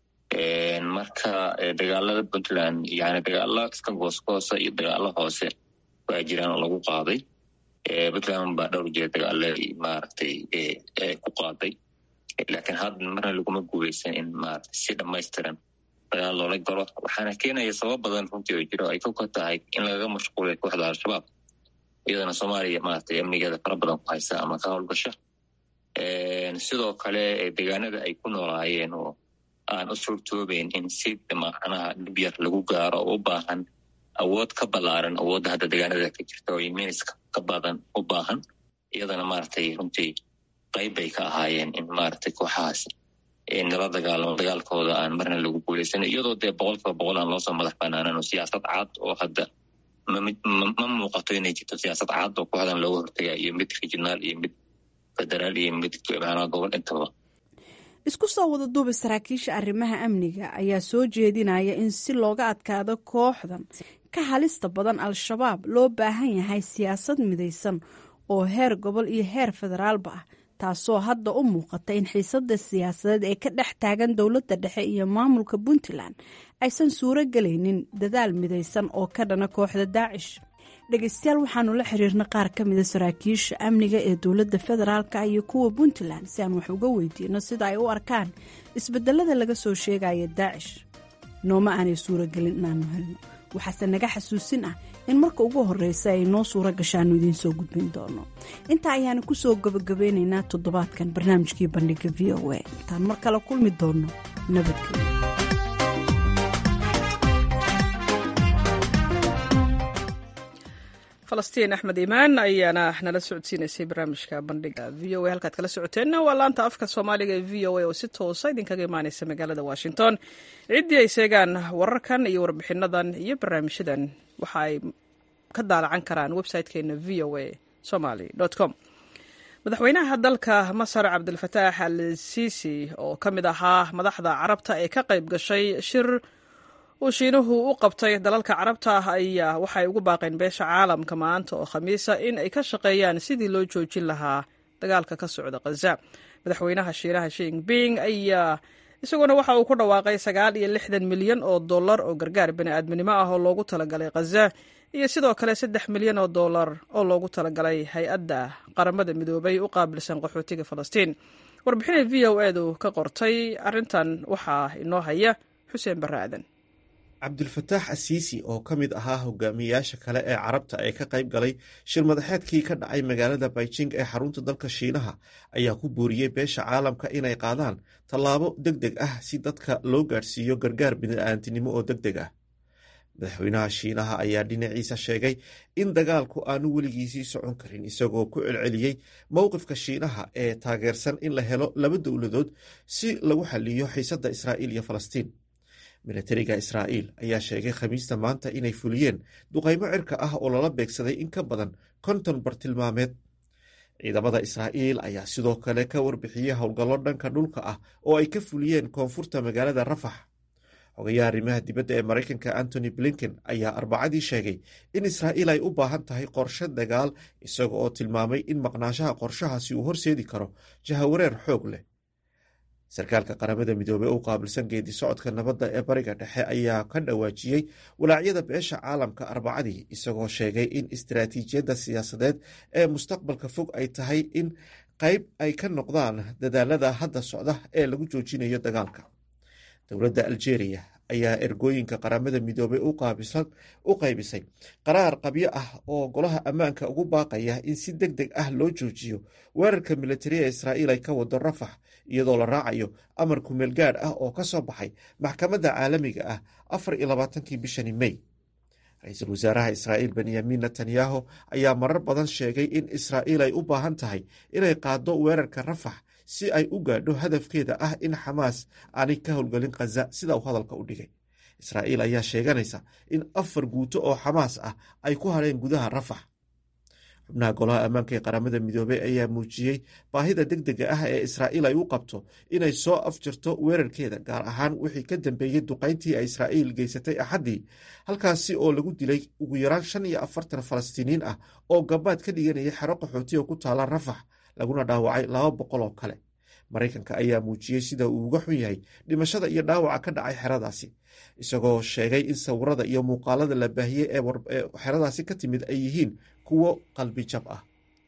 Speaker 12: marka dagaalada puntland yani dagaalo iska goosgoosa iyo dagaalo hoose waa jiraan oo lagu qaaday puntland baa dhowr jeer dagaalo maaragtay ku qaaday laakiin hadda marna laguma guuleysan in maarata si dhamaystiran dagaal loola galo waxaana keenaya sabab badan runtii oo jiro ay ka tahay in lagaga mashquulay kooxda al-shabaab iyadana soomaaliya maaragtay amnigeeda fara badan ku haysa ama ka howlgasha sidoo kale deegaanada ay ku noolaayeen oo aan u suurtoobeyn in si macnaha dhib yar lagu gaaro oo u baahan awood ka ballaaran awoodda hadda deegaanada ka jirta oo iminiska ka badan u baahan iyadana maaragtay runtii qayb bay ka ahaayeen in maaragtay kooxahaas nala dagaalamo dagaalkooda aan marna lagu guuleysan iyadoo dee boqolkiiba boqol aan loosoo madax banaanan oo siyaasad cad oo hadda ma muuqato inay jirto siyaasad cad oo kooxdan looga hortaga iyo mid regionaal iyo mid federaal iyo mid macnaha gobol intaba
Speaker 10: isku soo wada duuba saraakiisha arrimaha amniga ayaa soo jeedinaya in si looga adkaado kooxdan ka halista badan al-shabaab loo baahan yahay siyaasad midaysan oo heer gobol iyo heer federaalba ah taasoo hadda u muuqata in xiisada siyaasadeed ee ka dhex taagan dowladda dhexe iyo maamulka puntland aysan suuro gelaynin dadaal midaysan oo ka dhana kooxda daacish dhegeystayaal waxaanu la xiriirna qaar ka mida saraakiisha amniga ee dowladda federaalka iyo kuwa puntland si aan wax uga weydiino sida ay u arkaan isbedelada laga soo sheegaya daacish nooma aanay suuragelin inaanu helno waxaase naga xasuusin ah in marka ugu horeysa ay noo suura gashaanu idiin soo gudbin doono intaa ayaanu kusoo gabagabeynaynaa toddobaadkan barnaamijkii bandhiga v o a intaan mar kale kulmi doonno nabadgelyo
Speaker 1: falastiin axmed iimaan ayaana nala socodsiinaysay barnaamijka bandhiga v o a halkaad kala socoteenna waa laanta afka soomaaliga ee v o a oo si toosa idinkaga imaaneysa magaalada washington ciddii ay sheegaan wararkan iyo warbixinadan iyo barnaamijyadan waxa ay ka daalacan karaan website-keena v o a somaly com madaxweynaha dalka masar cabdilfataax al siisi oo ka mid ahaa madaxda carabta ee ka qayb gashay shir uu shiinuhu u qabtay dalalka carabta ah ayaa waxay ugu baaqeen beesha caalamka maanta oo khamiisa in ay ka shaqeeyaan sidii loo joojin lahaa dagaalka ka socda khaza madaxweynaha shiinaha shinping ayaa isaguna waxa uu ku dhawaaqay sagaal iyo lixdan milyan oo dollar oo gargaar bani'aadminimo ah oo loogu talagalay khaza iyo sidoo kale saddex milyan oo dollar oo loogu talagalay hay-adda qaramada midoobay u qaabilsan qaxootiga falastiin warbixinay v o edu ka qortay arrintan waxaa inoo haya xuseen barre aadan
Speaker 13: cabdulfataax asiisi oo ka mid ahaa hogaamiyeyaasha kale ee carabta ee ka qayb galay shir madaxeedkii ka dhacay magaalada beijing ee xarunta dalka shiinaha ayaa ku booriyey beesha caalamka inay qaadaan tallaabo deg deg ah si dadka loo gaadhsiiyo gargaar bini'aantinimo oo deg deg ah madaxweynaha shiinaha ayaa dhinaciisa sheegay in dagaalku aanu weligiisii socon karin isagoo ku celceliyey mowqifka shiinaha ee taageersan in la helo laba dowladood si lagu xaliyo xiisadda israa'iil iyo falastiin milatariga israa'iil ayaa sheegay khamiista maanta inay fuliyeen duqaymo cirka ah oo lala beegsaday in ka badan konton bartilmaameed ciidamada israa'iil ayaa sidoo kale ka warbixiyey howlgallo dhanka dhulka ah oo ay ka fuliyeen koonfurta magaalada rafax xogayaha arrimaha dibadda ee maraykanka antony blinken ayaa arbacadii sheegay in israa'iil ay u baahan tahay qorshe dagaal isaga oo tilmaamay in maqnaanshaha qorshahaasi uu horseedi karo jahawareer xoog leh sarkaalka qaramada midoobey u qaabilsan geedi socodka nabadda ee bariga dhexe ayaa ka dhawaajiyey walaacyada beesha caalamka arbacadii isagoo sheegay in istaraatiijiyadda siyaasadeed ee mustaqbalka fog ay tahay in qayb ay ka noqdaan dadaalada hadda socda ee lagu joojinayo dagaalka dowladda aljeeriya ayaa ergooyinka qaramada midoobey u qaybisay qaraar qabyo ah oo golaha ammaanka ugu baaqaya in si deg deg ah loo joojiyo weerarka militariya israa'iil ay ka wado rafax iyadoo la raacayo amar kumeel gaadh ah oo ka soo baxay maxkamadda caalamiga ah afar iyo labaatankii bishani mey ra-iisul wasaaraha israa'iil benyamin netanyahu ayaa marar badan sheegay in israa'iil ay u baahan tahay inay qaaddo weerarka rafax si ay u gaadho hadafkeeda ah in xamaas aanay ka howlgelin khaza sida uu hadalka u dhigay israa'iil ayaa sheeganaysa in afar guuto oo xamaas ah ay ku hadheen gudaha rafax xubnaha golaha ammaanka ee qaramada midoobey ayaa muujiyey baahida deg dega ah ee israa'iil ay u qabto inay soo afjarto weerarkeeda gaar ahaan wixii ka dambeeyey duqayntii ay israa'iil geysatay axaddii halkaasi oo lagu dilay ugu yaraan shan iyo afartan falastiiniin ah oo gabaad ka dhiganaya xero qaxooti oo ku taala rafax laguna dhaawacay laba boqol oo kale maraykanka ayaa muujiyey sida uu uga xun yahay dhimashada iyo dhaawaca ka dhacay xeradaasi isagoo sheegay in sawirada iyo muuqaalada la baahiyey ee xeradaasi ka timid ay yihiin kuwo qalbi jab ah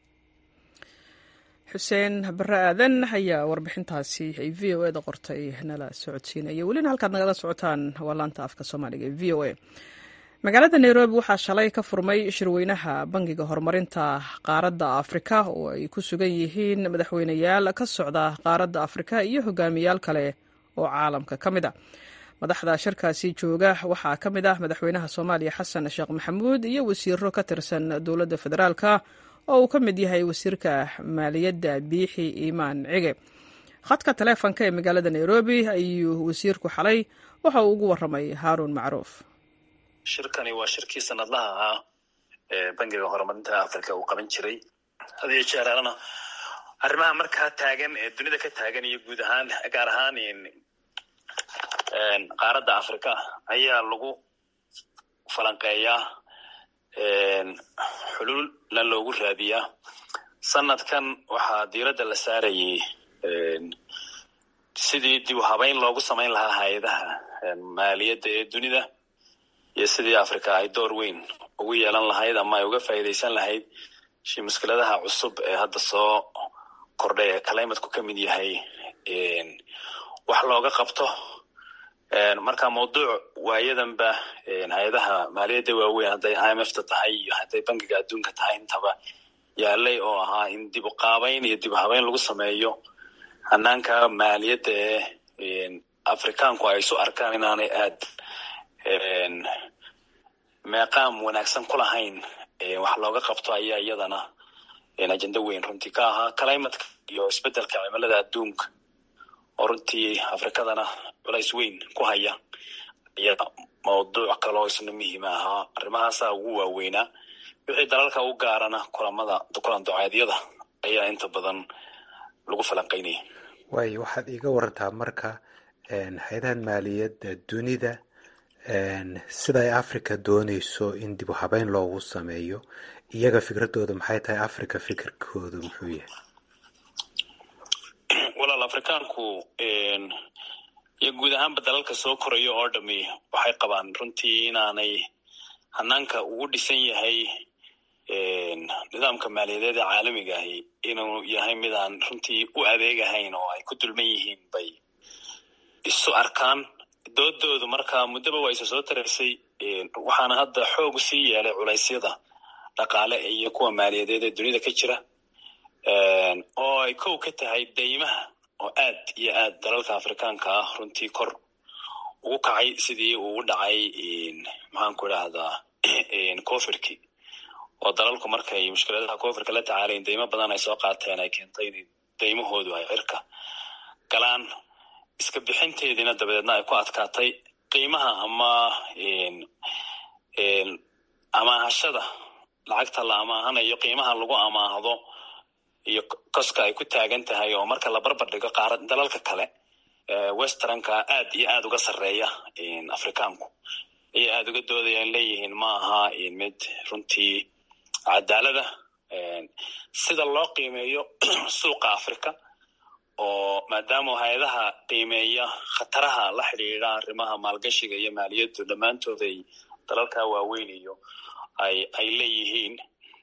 Speaker 1: xuseen bare aadan ayaa warbixintaasi ay v o eda qortay nala socodsiinaya welina halkaad nagala socotaan waa laanta afka soomaaliga ee v o a magaalada nairobi waxaa shalay ka furmay shirweynaha bangiga horumarinta qaaradda afrika oo ay ku sugan yihiin madaxweyneyaal ka socda qaaradda afrika iyo hogaamiyaal kale oo caalamka ka mid a madaxda shirkaasi jooga waxaa ka mid ah madaxweynaha soomaaliya xasan sheekh maxamuud iyo wasiiro ka tirsan dowladda federaalka oo uu ka mid yahay wasiirka maaliyadda biixi iimaan cige khadka taleefonka ee magaalada nairobi ayuu wasiirku xalay waxa uu ugu waramay haaruun macruuf
Speaker 14: shirkani waa shirkii sanadlaha ahaa ee bangiga horumarinta africa uu qaban jiray had iyo jeeraalana arrimaha markaa taagan ee dunida ka taagan iyo guud ahaan gaar ahaan qaaradda africa ayaa lagu falanqeeyaa xululna loogu raadiyaa sanadkan waxaa diiradda la saarayay sidii dib u habeyn loogu samayn lahaa hay-adaha maaliyadda ee dunida iyo sidii africa ay door weyn ugu yeelan lahayd ama ay uga faa'iidaysan lahayd shi mushkiladaha cusub ee hadda soo kordhay ee calimatku ka mid yahay wax looga qabto marka mawduuc waayadanba hay-adaha maaliyadda waaweyn hadday i m f ta tahay iyo hadday bangiga adduunka tahay intaba yaalay oo ahaa in dib u qaabayn iyo dib u habeyn lagu sameeyo hanaanka maaliyadda ee afrikaanku ay isu arkaan inaanay aad meeqaam wanaagsan ku lahayn wax looga qabto ayaa iyadana ajenda weyn runtii ka ahaa climatka iyo isbedelka cimilada adduunka oo runtii afrikadana culays weyn ku haya ayaa mawduuc kaloo isna muhiima ahaa arrimahaasaa ugu waaweynaa wixii dalalka u gaarana kulamada kulan ducaadyada ayaa inta badan lagu falanqaynaya
Speaker 15: waayo waxaad iiga warantaa marka hay-adahan maaliyadda dunida sida ay africa dooneyso in dib u habeyn loogu sameeyo iyaga fikradooda maxay tahay africa fikirkoodu muxuu yahay
Speaker 14: walaal afrikaanku iyo guud ahaanba dalalka soo koraya oo dhami waxay qabaan runtii inaanay hanaanka ugu dhisan yahay nidaamka maaliyadeed ee caalamiga ahi inuu yahay mid aan runtii u adeegahayn oo ay ku dulman yihiin bay isu arkaan doodoodu marka muddaba waa isa soo taraysay waxaana hadda xoog sii yeelay culaysyada dhaqaale iyo kuwa maaliyadeed ee dunida ka jira oo ay kow ka tahay deymaha oo aad iyo aad dalalka afrikaanka ah runtii kor ugu kacay sidii ugu dhacay maxaanku idhaahdaa covirki oo dalalku markay mushkiladaha covirka la tacaalayn deymo badan ay soo qaateen ay keentay in deymahoodu ay cirka galaan iska bixinteediina dabadeedna ay ku adkaatay qiimaha ama amaahashada lacagta la amaahanayo qiimaha lagu amaahdo iyo koska ay ku taagan tahay oo marka la barbar dhigo qaara dalalka kale westernka aad iyo aad uga sarreeya afrikaanku ayay aada uga doodayaan leeyihiin ma aha mid runtii cadaalada sida loo qiimeeyo suuqa africa oo maadaama hay-adaha qiimeeya khataraha la xidhiidha arrimaha maalgashiga iyo maaliyaddu dhammaantood ay dalalka waaweyn iyo ay ay leeyihiin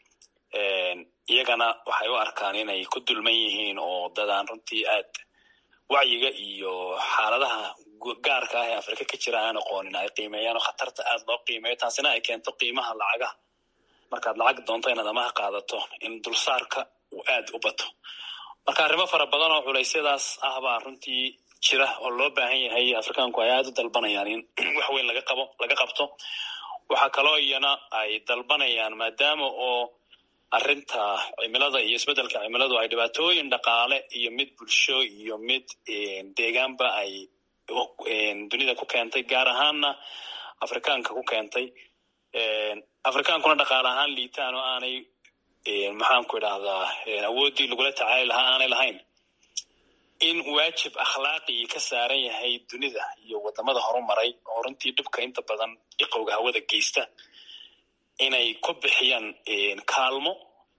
Speaker 14: iyagana waxay u arkaan inay ku dulman yihiin oo dadaan runtii aad wacyiga iyo xaaladaha gaarka ah ee afrika ka jira aan aqoonin ay qiimeeyaan oo khatarta aad loo qiimeeyo taasina ay keento qiimaha lacagaha markaad lacag doonto inaad amaha qaadato in dulsaarka uu aad u bato marka arrimo fara badan oo culeysyadaas ah baa runtii jira oo loo baahan yahay afrikaanku ay aad u dalbanayaan in wax weyn laga qabo laga qabto waxaa kaloo iyana ay dalbanayaan maadaama oo arrinta cimilada iyo isbeddelka cimiladu ay dhibaatooyin dhaqaale iyo mid bulsho iyo mid deegaanba ay dunida ku keentay gaar ahaanna afrikaanka ku keentay afrikaankuna dhaqaale ahaan liitaan oo aanay maxaanku idhahdaa awooddii lagula tacaali lahaa aanay lahayn in waajib akhlaaqii ka saaran yahay dunida iyo wadamada horumaray oo runtii dhibka inta badan iqowga hawada geysta inay ku bixiyaan kaalmo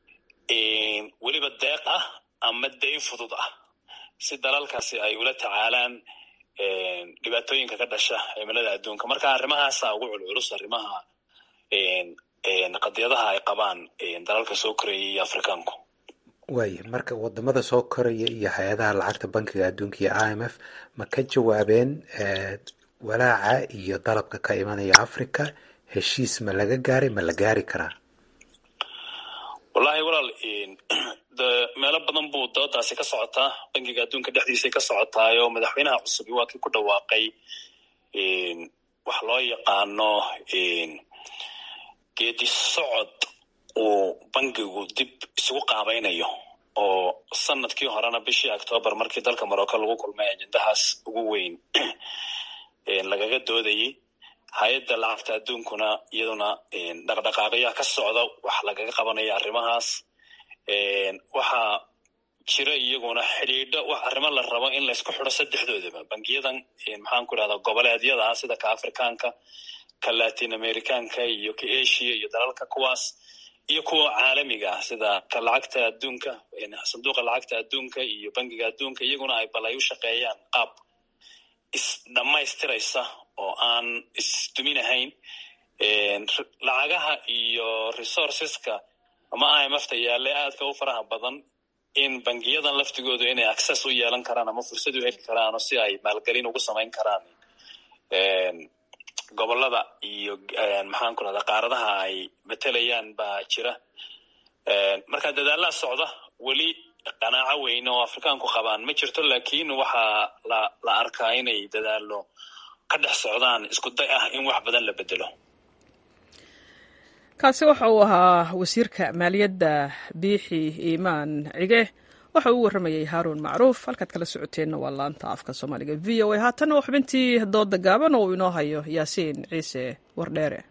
Speaker 14: weliba deeq ah ama dayn fudud ah si dalalkaasi ay ula tacaalaan dhibaatooyinka ka dhasha cimilada adduunka marka arrimahaasa ugu culculus arrimaha qadiyadaha ay qabaan dalalka soo koraya iyo afrikaanku
Speaker 15: waaya marka wadamada soo koraya iyo hay-adaha lacagta bankiga adduunka iyo i m f ma ka jawaabeen walaaca iyo dalabka ka imanaya africa heshiis ma laga gaaray ma la gaari karaa
Speaker 14: wallahi walaal de meelo badan buu doodaasi ka socotaa bankiga adduunka dhexdiisay ka socotaayo madaxweynaha cusubi waa kii ku dhawaaqay wax loo yaqaano geedi socod uu bankigu dib isugu qaabaynayo oo sanadkii horena bishii octoobar markii dalka morocco lagu kulmay ajendahaas ugu weyn lagaga doodayey hay-adda lacagta adduunkuna iyaduna dhaqdhaqaaqyaa ka socda wax lagaga qabanaya arrimahaas waxaa jira iyaguna xidhiidho wax arrimo la rabo in laysku xidho saddexdoodaba bangiyadan maxaan ku idhahdaa goboleedyada ah sida ka afrikaanka ka latin americanka iyo ka asia iyo dalalka kuwaas iyo kuwa caalamiga ah sida ka lacagta adduunka sanduuqa lacagta adduunka iyo bangiga adduunka iyaguna ay bal ay u shaqeeyaan qaab isdhammaystiraysa oo aan isduminahayn lacagaha iyo resourceska ama imfta yaale aadka u faraha badan in bangiyadan laftigoodu inay access u yeelan karaan ama fursad u heli karaan oo si ay maalgelin ugu samayn karaan gobolada iyo maxaan ku rahda qaaradaha ay matelayaan baa jira marka dadaalaha socda weli qanaaco weyn oo afrikaanku qabaan ma jirto lakin waxaa la la arkaa inay dadaalo ka dhex socdaan isku day ah in wax badan la bedelo
Speaker 1: kaasi waxa uu ahaa wasiirka maaliyadda biixi iimaan cige waxa uu warramayey haaruun macruuf halkaad kala socoteenna waa laanta afka soomaaliga v o a haatanna waa xubintii dooda gaaban oo uu inoo hayo yaasiin ciise wardheere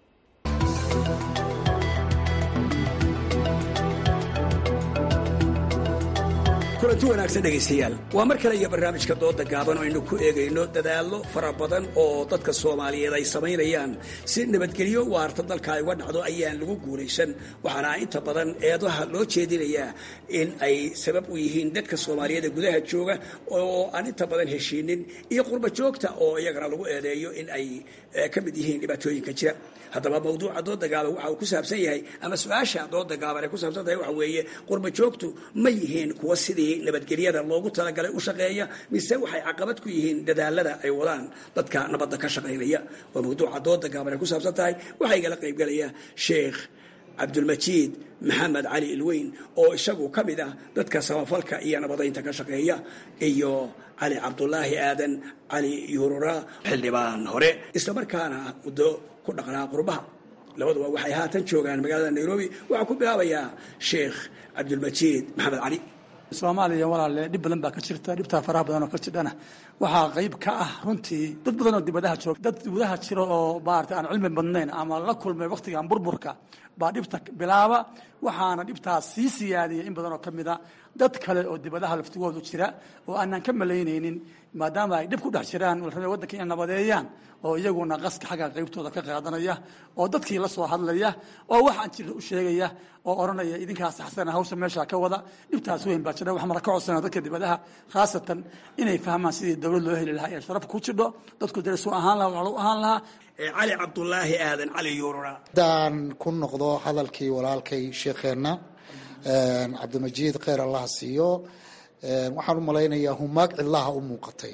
Speaker 16: kulanti wanaagsan dhegaystayaal waa mar kale iyo barnaamijka dooda gaaban oo aynu ku eegayno dadaallo fara badan oo dadka soomaaliyeed ay samaynayaan si nabadgelyo waarta dalka ay uga dhacdo ayaan lagu guulaysan waxaana inta badan eedaha loo jeedinayaa in ay sabab u yihiin dadka soomaaliyeed ee gudaha jooga oo aan inta badan heshiinin iyo qurba joogta oo iyagana lagu eedeeyo in ay ka mid yihiin dhibaatooyinka jira haddaba mawduuca dooda gaaban waxa uu ku saabsan yahay ama su-aasha dooda gaaban ay ku saabsan tahay waxa weeye qurba joogtu ma yihiin kuwa sidii nabadgelyada loogu talagalay u shaqeeya mise waxay caqabad ku yihiin dadaalada ay wadaan dadka nabadda ka shaqaynaya waa mawduuca dooda gaaban ay ku saabsan tahay waxaa igala qaybgelaya sheekh cabdulmajiid maxamed cali ilweyn oo isagu ka mid ah dadka samafalka iyo nabadaynta ka shaqeeya iyo cali cabdulaahi aadan cali yuurura xildhibaan hore islamarkaana muddo ku dhaqnaa qurbaha labaduba waxay haatan joogaan magaalada nairobi waxaa ku bilaabayaa sheekh cabdulmajiid maxamed cali
Speaker 17: soomaaliya walaale dhib badan baa ka jirta dhibtaa faraha badan oo ka jirdhana waxaa qayb ka ah runtii dad badan oo dibadaha jooga dad dibadaha jira oo maarata aan cilmi badnayn ama la kulmay wakhtigan burburka baa dhibta bilaaba waxaana dhibtaas sii siyaadiya in badan oo ka mida dad kale oo dibadaha laftigoodu jira oo aanan ka malaynaynin maadaama ay dhib ku dhex jiraan rabay waddanka inay nabadeeyaan oo iyaguna qaska xagga qaybtooda ka qaadanaya oo dadkii la soo hadlaya oo waxaan jira u sheegaya oo odhanaya idinkaa saxsana hawsha meesha ka wada dhibtaas weyn baa jira waxaan mara ka codsana dadka dibadaha khaasatan inay fahmaan sidii dowlad loo heli lahaa ee sharaf ku jidho dadku dare suu ahaan lahaa waxaa u ahaan lahaa
Speaker 16: cali cabdulaahi aadan cali yuurura
Speaker 18: haddaan ku noqdo hadalkii walaalkay sheekheenna cabdimajiid kheyr allah siiyo waxaan u malaynayaa humaag cidlaha u muuqatay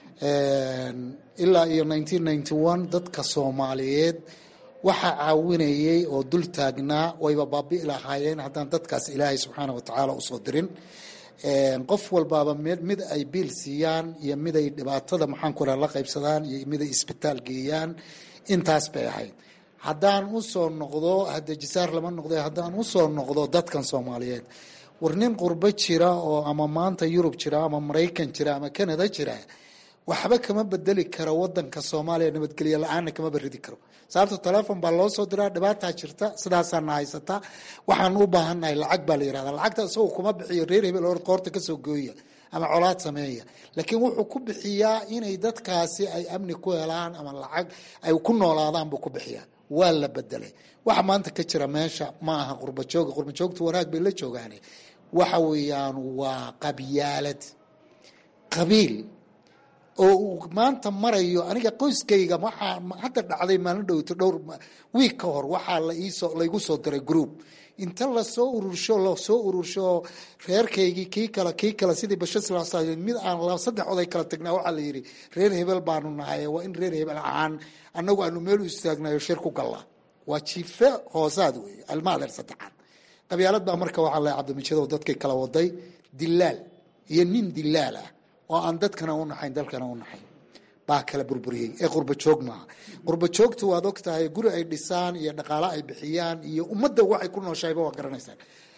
Speaker 18: ilaa iyo dadka soomaaliyeed waxa caawinayay oo dul taagnaa wayba baabi'i lahaayeen haddaan dadkaas ilaahay subxaana wa tacaala usoo dirin qof walbaaba mid ay biil siiyaan iyo mid ay dhibaatada maxaanku raha la qaybsadaan iyo mid ay isbitaal geeyaan intaas bay ahayd haddaan usoo noqdo hade jisaar lama noqdo haddaan usoo noqdo dadkan soomaaliyeed war nin qurbo jira oo ama maanta yurub jira ama maraykan jira ama canada jira waxba kama bedeli karo wadanka soomaaliya nabadgelyo la-aanna kama beridi karo sababto telefon baa loo soo diraa dhibaataa jirta sidaasaana haysata waxaan u baahannahay lacag baa la yirahda lacagta isagoo kuma bixiyo reer hebel oo qoorta kasoo gooya ama colaad sameeya laakiin wuxuu ku bixiyaa inay dadkaasi ay amni ku helaan ama lacag ay ku noolaadaan buu ku bixiyaa waa la bedelay waxa maanta ka jira meesha ma aha qurbajooga qurbajoogtu wanaag bay la joogaan waxa weeyaan waa qabyaalad qabiil oo uu maanta marayo aniga qoyskayga waxaa hadda dhacday maalin dhowto dhowr wiig ka hor waxaa la iisoo laygu soo diray group inta lasoo urursho lasoo urursho reerkaygii kii kale kii kale sidii bashir sal mid aan saddex oday kala tagnaa waxaa la yidhi reer hebel baanu nahay waa in reer hebel ahaan annagu aanu meel u istaagnayo shir ku gallaa waa jiife hoosaad wey almaadeer saddexaad qabyaalad baa marka waxaa la cabdimajado dadkay kala waday dilaal iyo nin dilaal ah oo aan dadkana u naxayn dalkana u naxayn baa kala burburiyey ee qurbajoog maaha qurbajoogta waad og tahay guri ay dhisaan iyo dhaqaale ay bixiyaan iyo ummadda waxay ku nooshahayba waa garanaysaan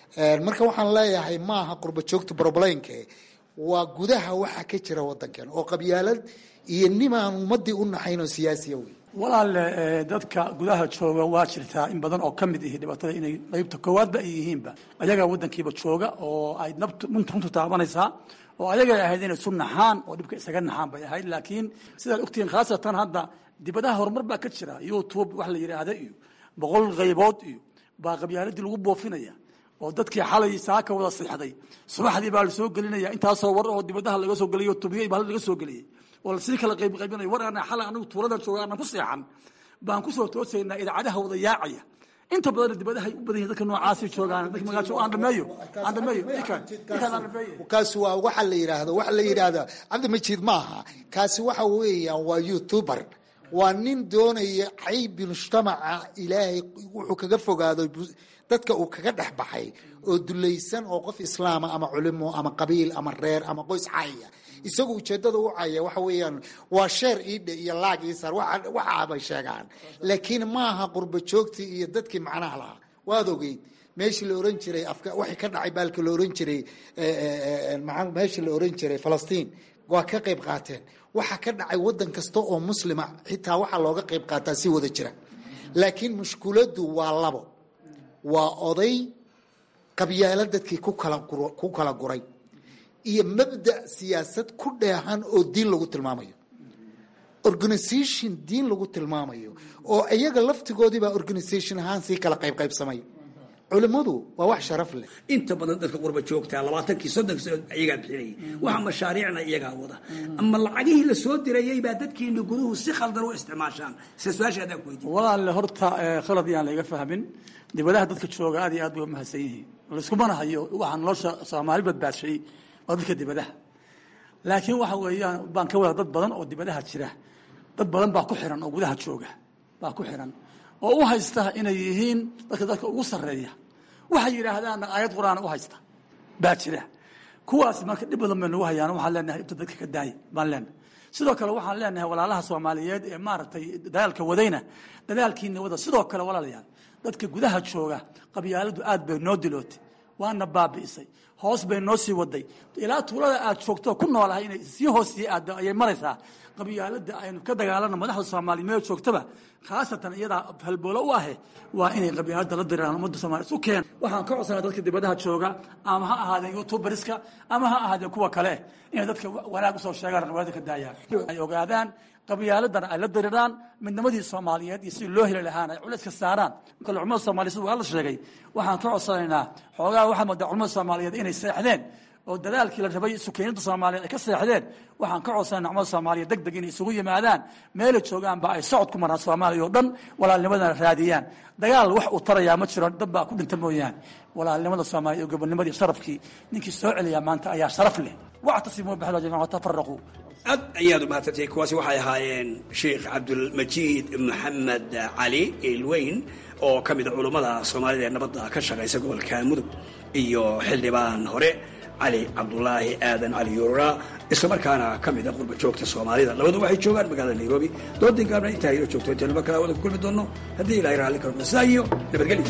Speaker 18: marka waxaan leeyahay maaha qurba joogta broblaynke waa gudaha waxa ka jira wadankan oo qabyaalad iyo nimaan ummadii u naxayn oo siyaasiya wey
Speaker 17: walaale dadka gudaha jooga waa jirtaa in badan oo ka mid ihi dhibaatada inay qaybta koowaadba ay yihiinba ayagaa wadankiiba jooga oo ay nabtu runtu taabanaysaa oo ayagay ahayd inay isu naxaan oo dhibka isaga naxaan bay ahayd laakiin sidaad ogtihiin khaasatan hadda dibadaha horumar baa ka jira youtube wax la yidhaahda iyo boqol qaybood iyo baa qabyaaladii lagu boofinaya oo dadkii xalay saaka wada siixday subaxdii baa lasoo gelinaya intaasoo war oo dibadaha laga soo geliyo tubiya baa laga soo geliyey oo lasii kala qayb qaybinayo war ana xalay anagu tuulada jooga aanan ku seexan baan kusoo toosaynaa idaacadaha wada yaacaya inta badan dibadahay u badan yihin dadka noocaasi joogaan dadka magaajo aan dhameeyo aan dhameeyo ikan ikan aan dhameeyo
Speaker 18: kaasi waa waxa la yidhaahdo waxa la yidhaahdo cabdimajiid maaha kaasi waxa weeyaan waa youtuber waa nin doonaya caybi mujtamaca ilaahay wuxuu kaga fogaado dadka uu kaga dhex baxay oo dulaysan oo qof islaama ama culimo ama qabiil ama reer ama qoys caya isagu ujeedada u caya waxa weeyaan waa sheer iidhe iyo laag iisar waxa bay sheegaan laakiin maaha qurba joogtii iyo dadkii macnaha lahaa waad ogeyd meeshii la oran jiray waxay ka dhacay baalka la oran jiray meeshii la oran jiray falastiin waa ka qayb qaateen waxa ka dhacay wadan kasta oo muslima xitaa waxaa looga qayb qaataa si wada jira laakiin mushkuladu waa labo waa oday qabyaalo dadkii ku kala guray iyo mabda siyaasad ku dheehan oo diin lagu tilmaamayo organisation diin lagu tilmaamayo oo iyaga laftigoodiibaa organisation ahaan sii kala qaybqaybsamay culimmadu waa wax sharaf leh
Speaker 16: inta badan dadka qurba joogtaa labaatankii soddonkii sano iyagaa bixinayay waxa mashaariicna iyagaa wada ama lacagihii la soo dirayay baa dadkiina guduhu si khaldan u isticmaashaan sida su-aasha adaan ku weydiin
Speaker 17: walaalle horta khalad yaan laga fahmin dibadaha dadka jooga aad iyo aad bay umahadsan yihiin laiskumana hayo waxaa nolosha soomaali badbaadshay waa dadka dibadaha laakiin waxa weeyaan baan ka wada dad badan oo dibadaha jira dad badan baa ku xiran oo gudaha jooga baa ku xiran oo u haysta inay yihiin dadka dadka ugu sarreeya waxay yidhaahdaanna aayad qur-aan u haysta baa jira kuwaas marka dhib badan bay nagu hayaan waxaan leenahay dhibta dadka ka daaya baan leenahay sidoo kale waxaan leenahay walaalaha soomaaliyeed ee maaragtay dadaalka wadayna dadaalkiina wada sidoo kale walaalayaal dadka gudaha jooga qabyaaladu aad bay noo dilootay waana baabi'isay hoos bay noo sii waday ilaa tuulada aad joogto ku noolahay inay sii hoos sii aado ayay maraysaa qabyaalada aynu ka dagaalano madaxda soomaaliya meel joogtaba khaasatan iyadaa halboolo u ahe waa inay qabyaalada la diraan ummadda soomaliya isu keen waxaan ka codsanaa dadka dibadaha jooga ama ha ahaadeen youtuberska ama ha ahaadeen kuwa kale inay dadka wanaag usoo sheegaan qabyaalada ka daayaan ay ogaadaan qabyaaladan ay la diriraan midnimadii soomaaliyeed iyo sidii loo heli lahaan ay culayska saaraan kale culamada soomaliya sida waa la sheegay waxaan ka codsanaynaa xoogaa waxaa moodaa culamada soomaaliyeed inay seexdeen oo dadaalkii la rabay sukeynada soomaaliyeed ay ka seexdeen waxaan ka codsanayna culamada soomaaliya deg deg inay isugu yimaadaan meelay joogaanba ay socod ku maraan soomaaliya oo dhan walaalnimadana raadiyaan dagaal wax uu tarayaa ma jiro dad baa ku dhinta mooyaane walaalnimada soomaaliya iyo gobonnimadii sharafkii ninkii soo celiyaa maanta ayaa sharaf leh wactasimuu bixda jamiican watafaraquu
Speaker 16: aad ayaad umahadsantay kuwaasi waxay ahaayeen sheekh cabdulmajiid maxamed cali ilweyn oo ka mida culummada soomaalida ee nabadda ka shaqaysa gobolka mudug iyo xildhibaan hore cali cabdulaahi aadan cali yuura islamarkaana ka mida qurba joogta soomaalida labadu waxay joogaan magaalada nairobi doodin gaabna intaa inoo joogto intaynu mar kale wada ku kulmi doonno haddii ilahay raalli karo sidaa iyo nabadgelyo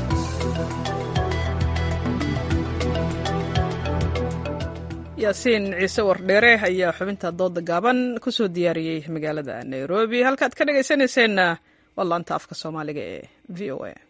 Speaker 1: yaasiin ciise wardheere ayaa xubinta dooda gaaban ku soo diyaariyey magaalada nairobi halkaad ka dhagaysanayseena waa laanta afka soomaaliga ee v o a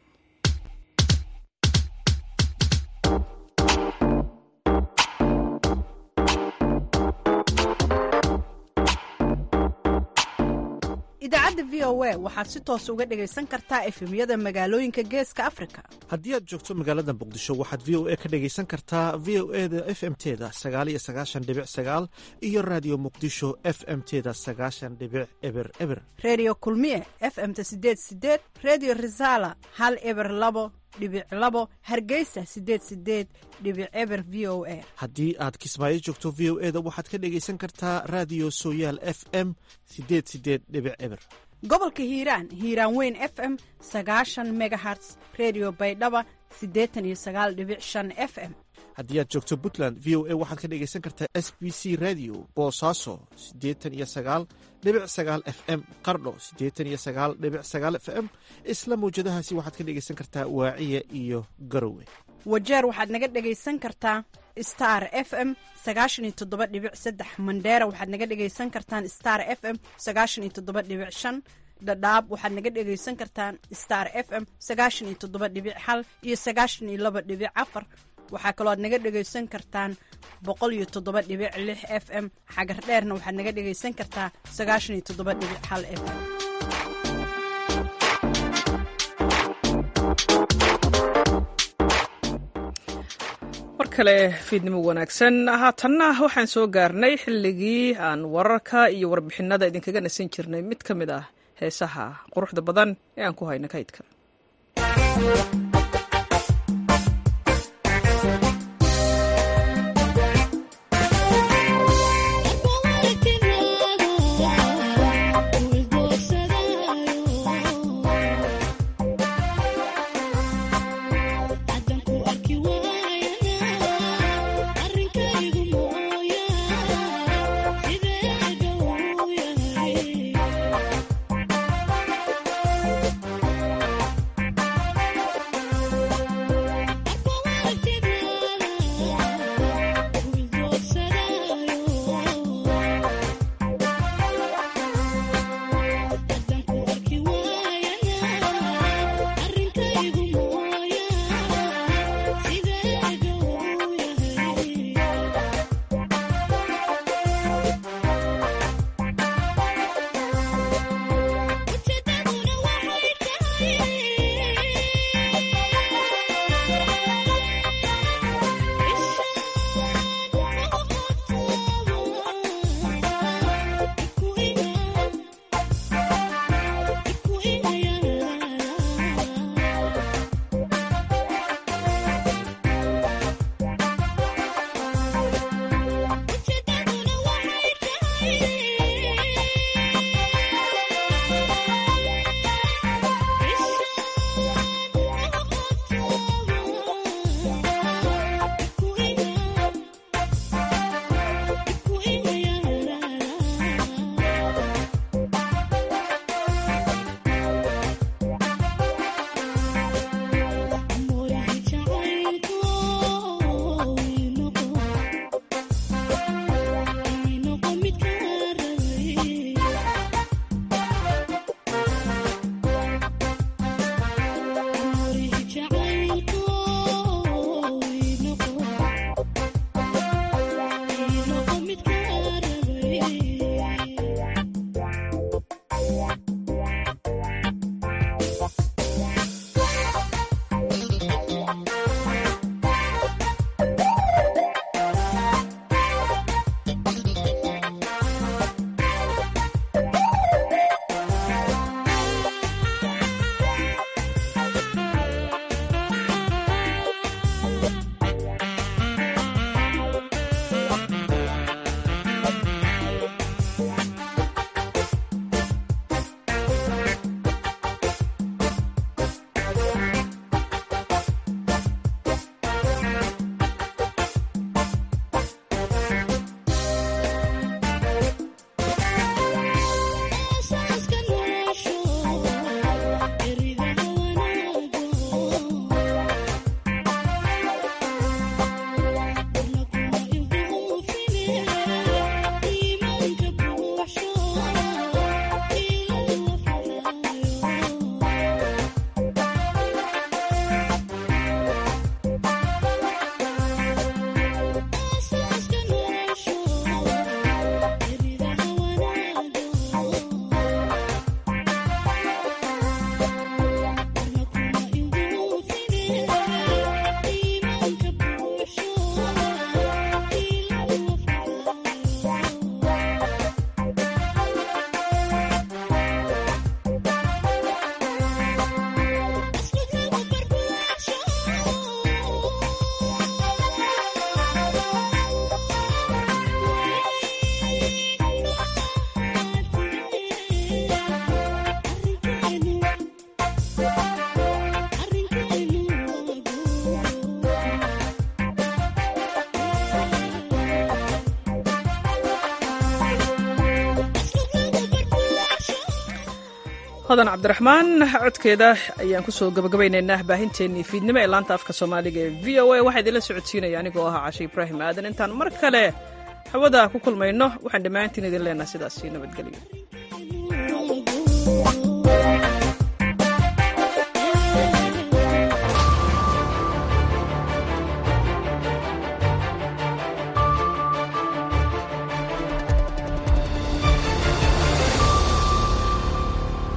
Speaker 10: idaacadda v o a waxaad si toos uga dhagaysan kartaa efemyada magaalooyinka geeska afrika
Speaker 13: haddii aad joogto magaalada muqdisho waxaad v o a ka dhagaysan kartaa v o e da f m teda sagaaliyo sagaashan dhibic sagaal iyo raadiyo muqdisho f m teda sagaashan dhibic eber eber
Speaker 10: reediyo kulmiye f m ta sideed sideed reediyo risaala hal eber labo dhibic labo hargeysa sideed sideed dhibic eber v o a
Speaker 13: haddii aad kismaayo joogto v o e da waxaad ka dhagaysan kartaa raadiyo sooyaal f m sideed sideed dhibic eber
Speaker 10: gobolka hiiraan hiiraan weyn f m sagaashan megaherts redio baydhaba siddeetan iyo sagaal dhibic shan f m
Speaker 13: haddii aad joogto puntland v o a waxaad ka dhegaysan kartaa s b c radio boosaaso siddeetan iyo sagaal dhibic sagaal f m qardho siddeetan iyo sagaal dhibic sagaal f m isla mawjadahaasi waxaad ka dhegaysan kartaa waaciya iyo garowe
Speaker 10: wajeer waxaad naga dhegaysan kartaa star f m sagaashan iyo toddoba dhibic saddex mandheera waxaad naga dhegaysan kartaan star f m sagaashan iyo toddoba dhibic shan dhadhaab waxaad naga dhegaysan kartaan star f m sagaashan iyo toddoba dhibic hal iyo sagaashan iyo laba dhibic afar waxaa kaloo aad naga dhegaysan kartaan boqol iyo toddoba dhibic lix f m xagar dheerna waxaad naga dhegaysan kartaa sagaashan iyo toddoba dhibic hal f m
Speaker 1: mar kale fiidnimo wanaagsan haatanna waxaan soo gaarnay xilligii aan wararka iyo warbixinada idinkaga nasan jirnay mid ka mid ah heesaha quruxda badan ee aan ku hayno kaydka
Speaker 19: Thank you
Speaker 1: hodan cabdiraxmaan codkeeda ayaan kusoo gabagabaynaynaa baahinteennii fiidnimo ee laanta afka soomaaliga ee v o a waxaa idinla socodsiinaya anigoo ahaa cashe ibraahim aadan intaan mar kale hawada ku kulmayno waxaan dhammaantiin idin leenaha sidaasi nabadgelyo